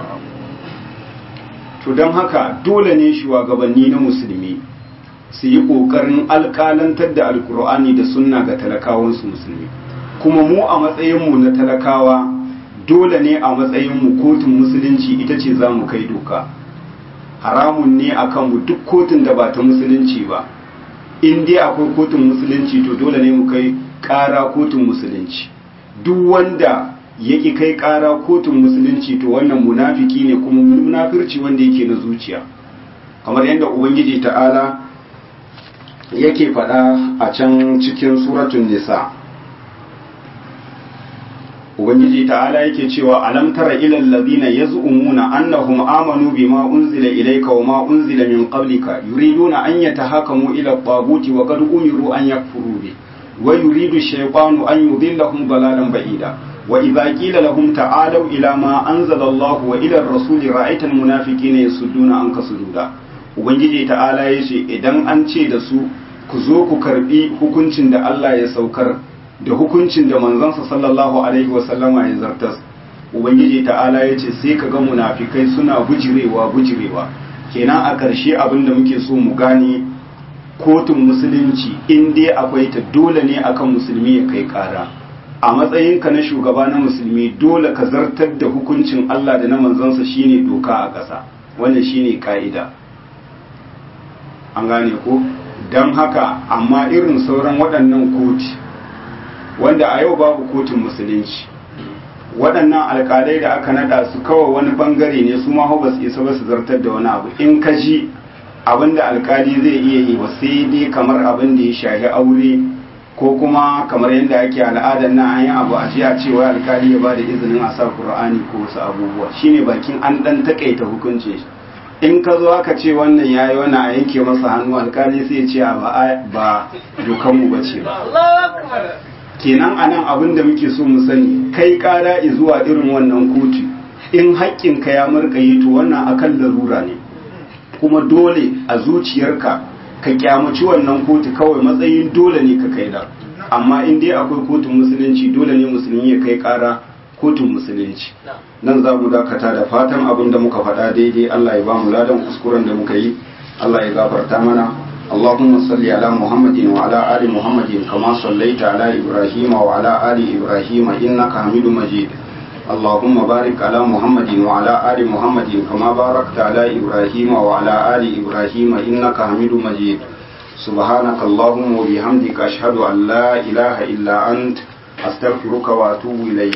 to don haka dole ne shugabanni na musulmi su yi ƙoƙarin alƙalantar da alkur'ani da sunna ga talakawansu musulmi kuma mu a matsayinmu na talakawa dole ne a matsayinmu kotun musulunci ita ce za mu kai doka haramun ne a kanmu duk kotun da ba ta musulunci ba in dai akwai kotun musulunci to dole ne mu kai ƙara kotun musulunci duk wanda yaki kai ƙara kotun musulunci to wannan munafiki ne kuma munafirci wanda yake na zuciya kamar yadda ubangiji ta'ala yake faɗa a can cikin suratun nisa ubangiji ta'ala yake cewa alam tara ilal ladina yaz'umuna annahum amanu bima unzila ilayka wama unzila min qablika yuriduna an yatahakamu ila at-taguti wa qad umiru an yakfuru bi wa yuridu ash-shaytanu an yudillahum dalalan ba'ida وإذا قيل لهم تعالوا إلى ما أنزل الله وإلى الرسول رأيت المنافقين يصدون عنك صدودا ubangiji ta'ala ya ce idan an ce da su ku zo ku karbi hukuncin da Allah ya saukar da hukuncin da manzansa sallallahu alaihi wasallama ya zartas ubangiji ta'ala ya ce sai ka ga munafikai suna bujirewa bujirewa kenan a ƙarshe abin da muke so mu gane kotun musulunci in dai akwai ta dole ne akan musulmi ya kai ƙara a matsayinka na shugaba na musulmi dole ka zartar da hukuncin Allah da na manzansa shine doka a ƙasa wannan shine ka'ida an gane ko don haka amma irin sauran waɗannan koti wanda a yau babu kotun musulunci waɗannan alƙalai da aka naɗa su kawai wani ɓangare ne su ma ba su isa ba su zartar da wani abu in ka ji abin da alƙali zai iya yi ba sai dai kamar abin da ya shahi aure ko kuma kamar yadda ake al'adar na an yi abu a ce a cewa alkali ya ba da izinin a sa qur'ani ko wasu abubuwa shine bakin an dan takaita hukunci in ka zo aka ce wannan yayi wani a yanke masa hannu alkali sai ce ba ba dokan mu bace ba kenan anan abin da muke so mu sani kai kara zuwa irin wannan kotu in haƙƙin ka ya murƙaye to wannan akan larura ne kuma dole a zuciyarka ka kyamaci wannan kotu kawai matsayin dole ne ka kai da amma in dai akwai kotun musulunci dole ne musulmi ya kai kara kotun musulunci nan za mu dakata da fatan abin da muka faɗa daidai Allah ya ba mu ladan kuskuren da muka yi Allah ya gafarta mana اللهم صل على محمد وعلى آل محمد كما صليت على إبراهيم وعلى آل إبراهيم إنك حميد مجيد اللهم بارك على محمد وعلى آل محمد كما باركت على إبراهيم وعلى آل إبراهيم إنك حميد مجيد سبحانك اللهم وبحمدك أشهد أن لا إله إلا أنت أستغفرك وأتوب إليك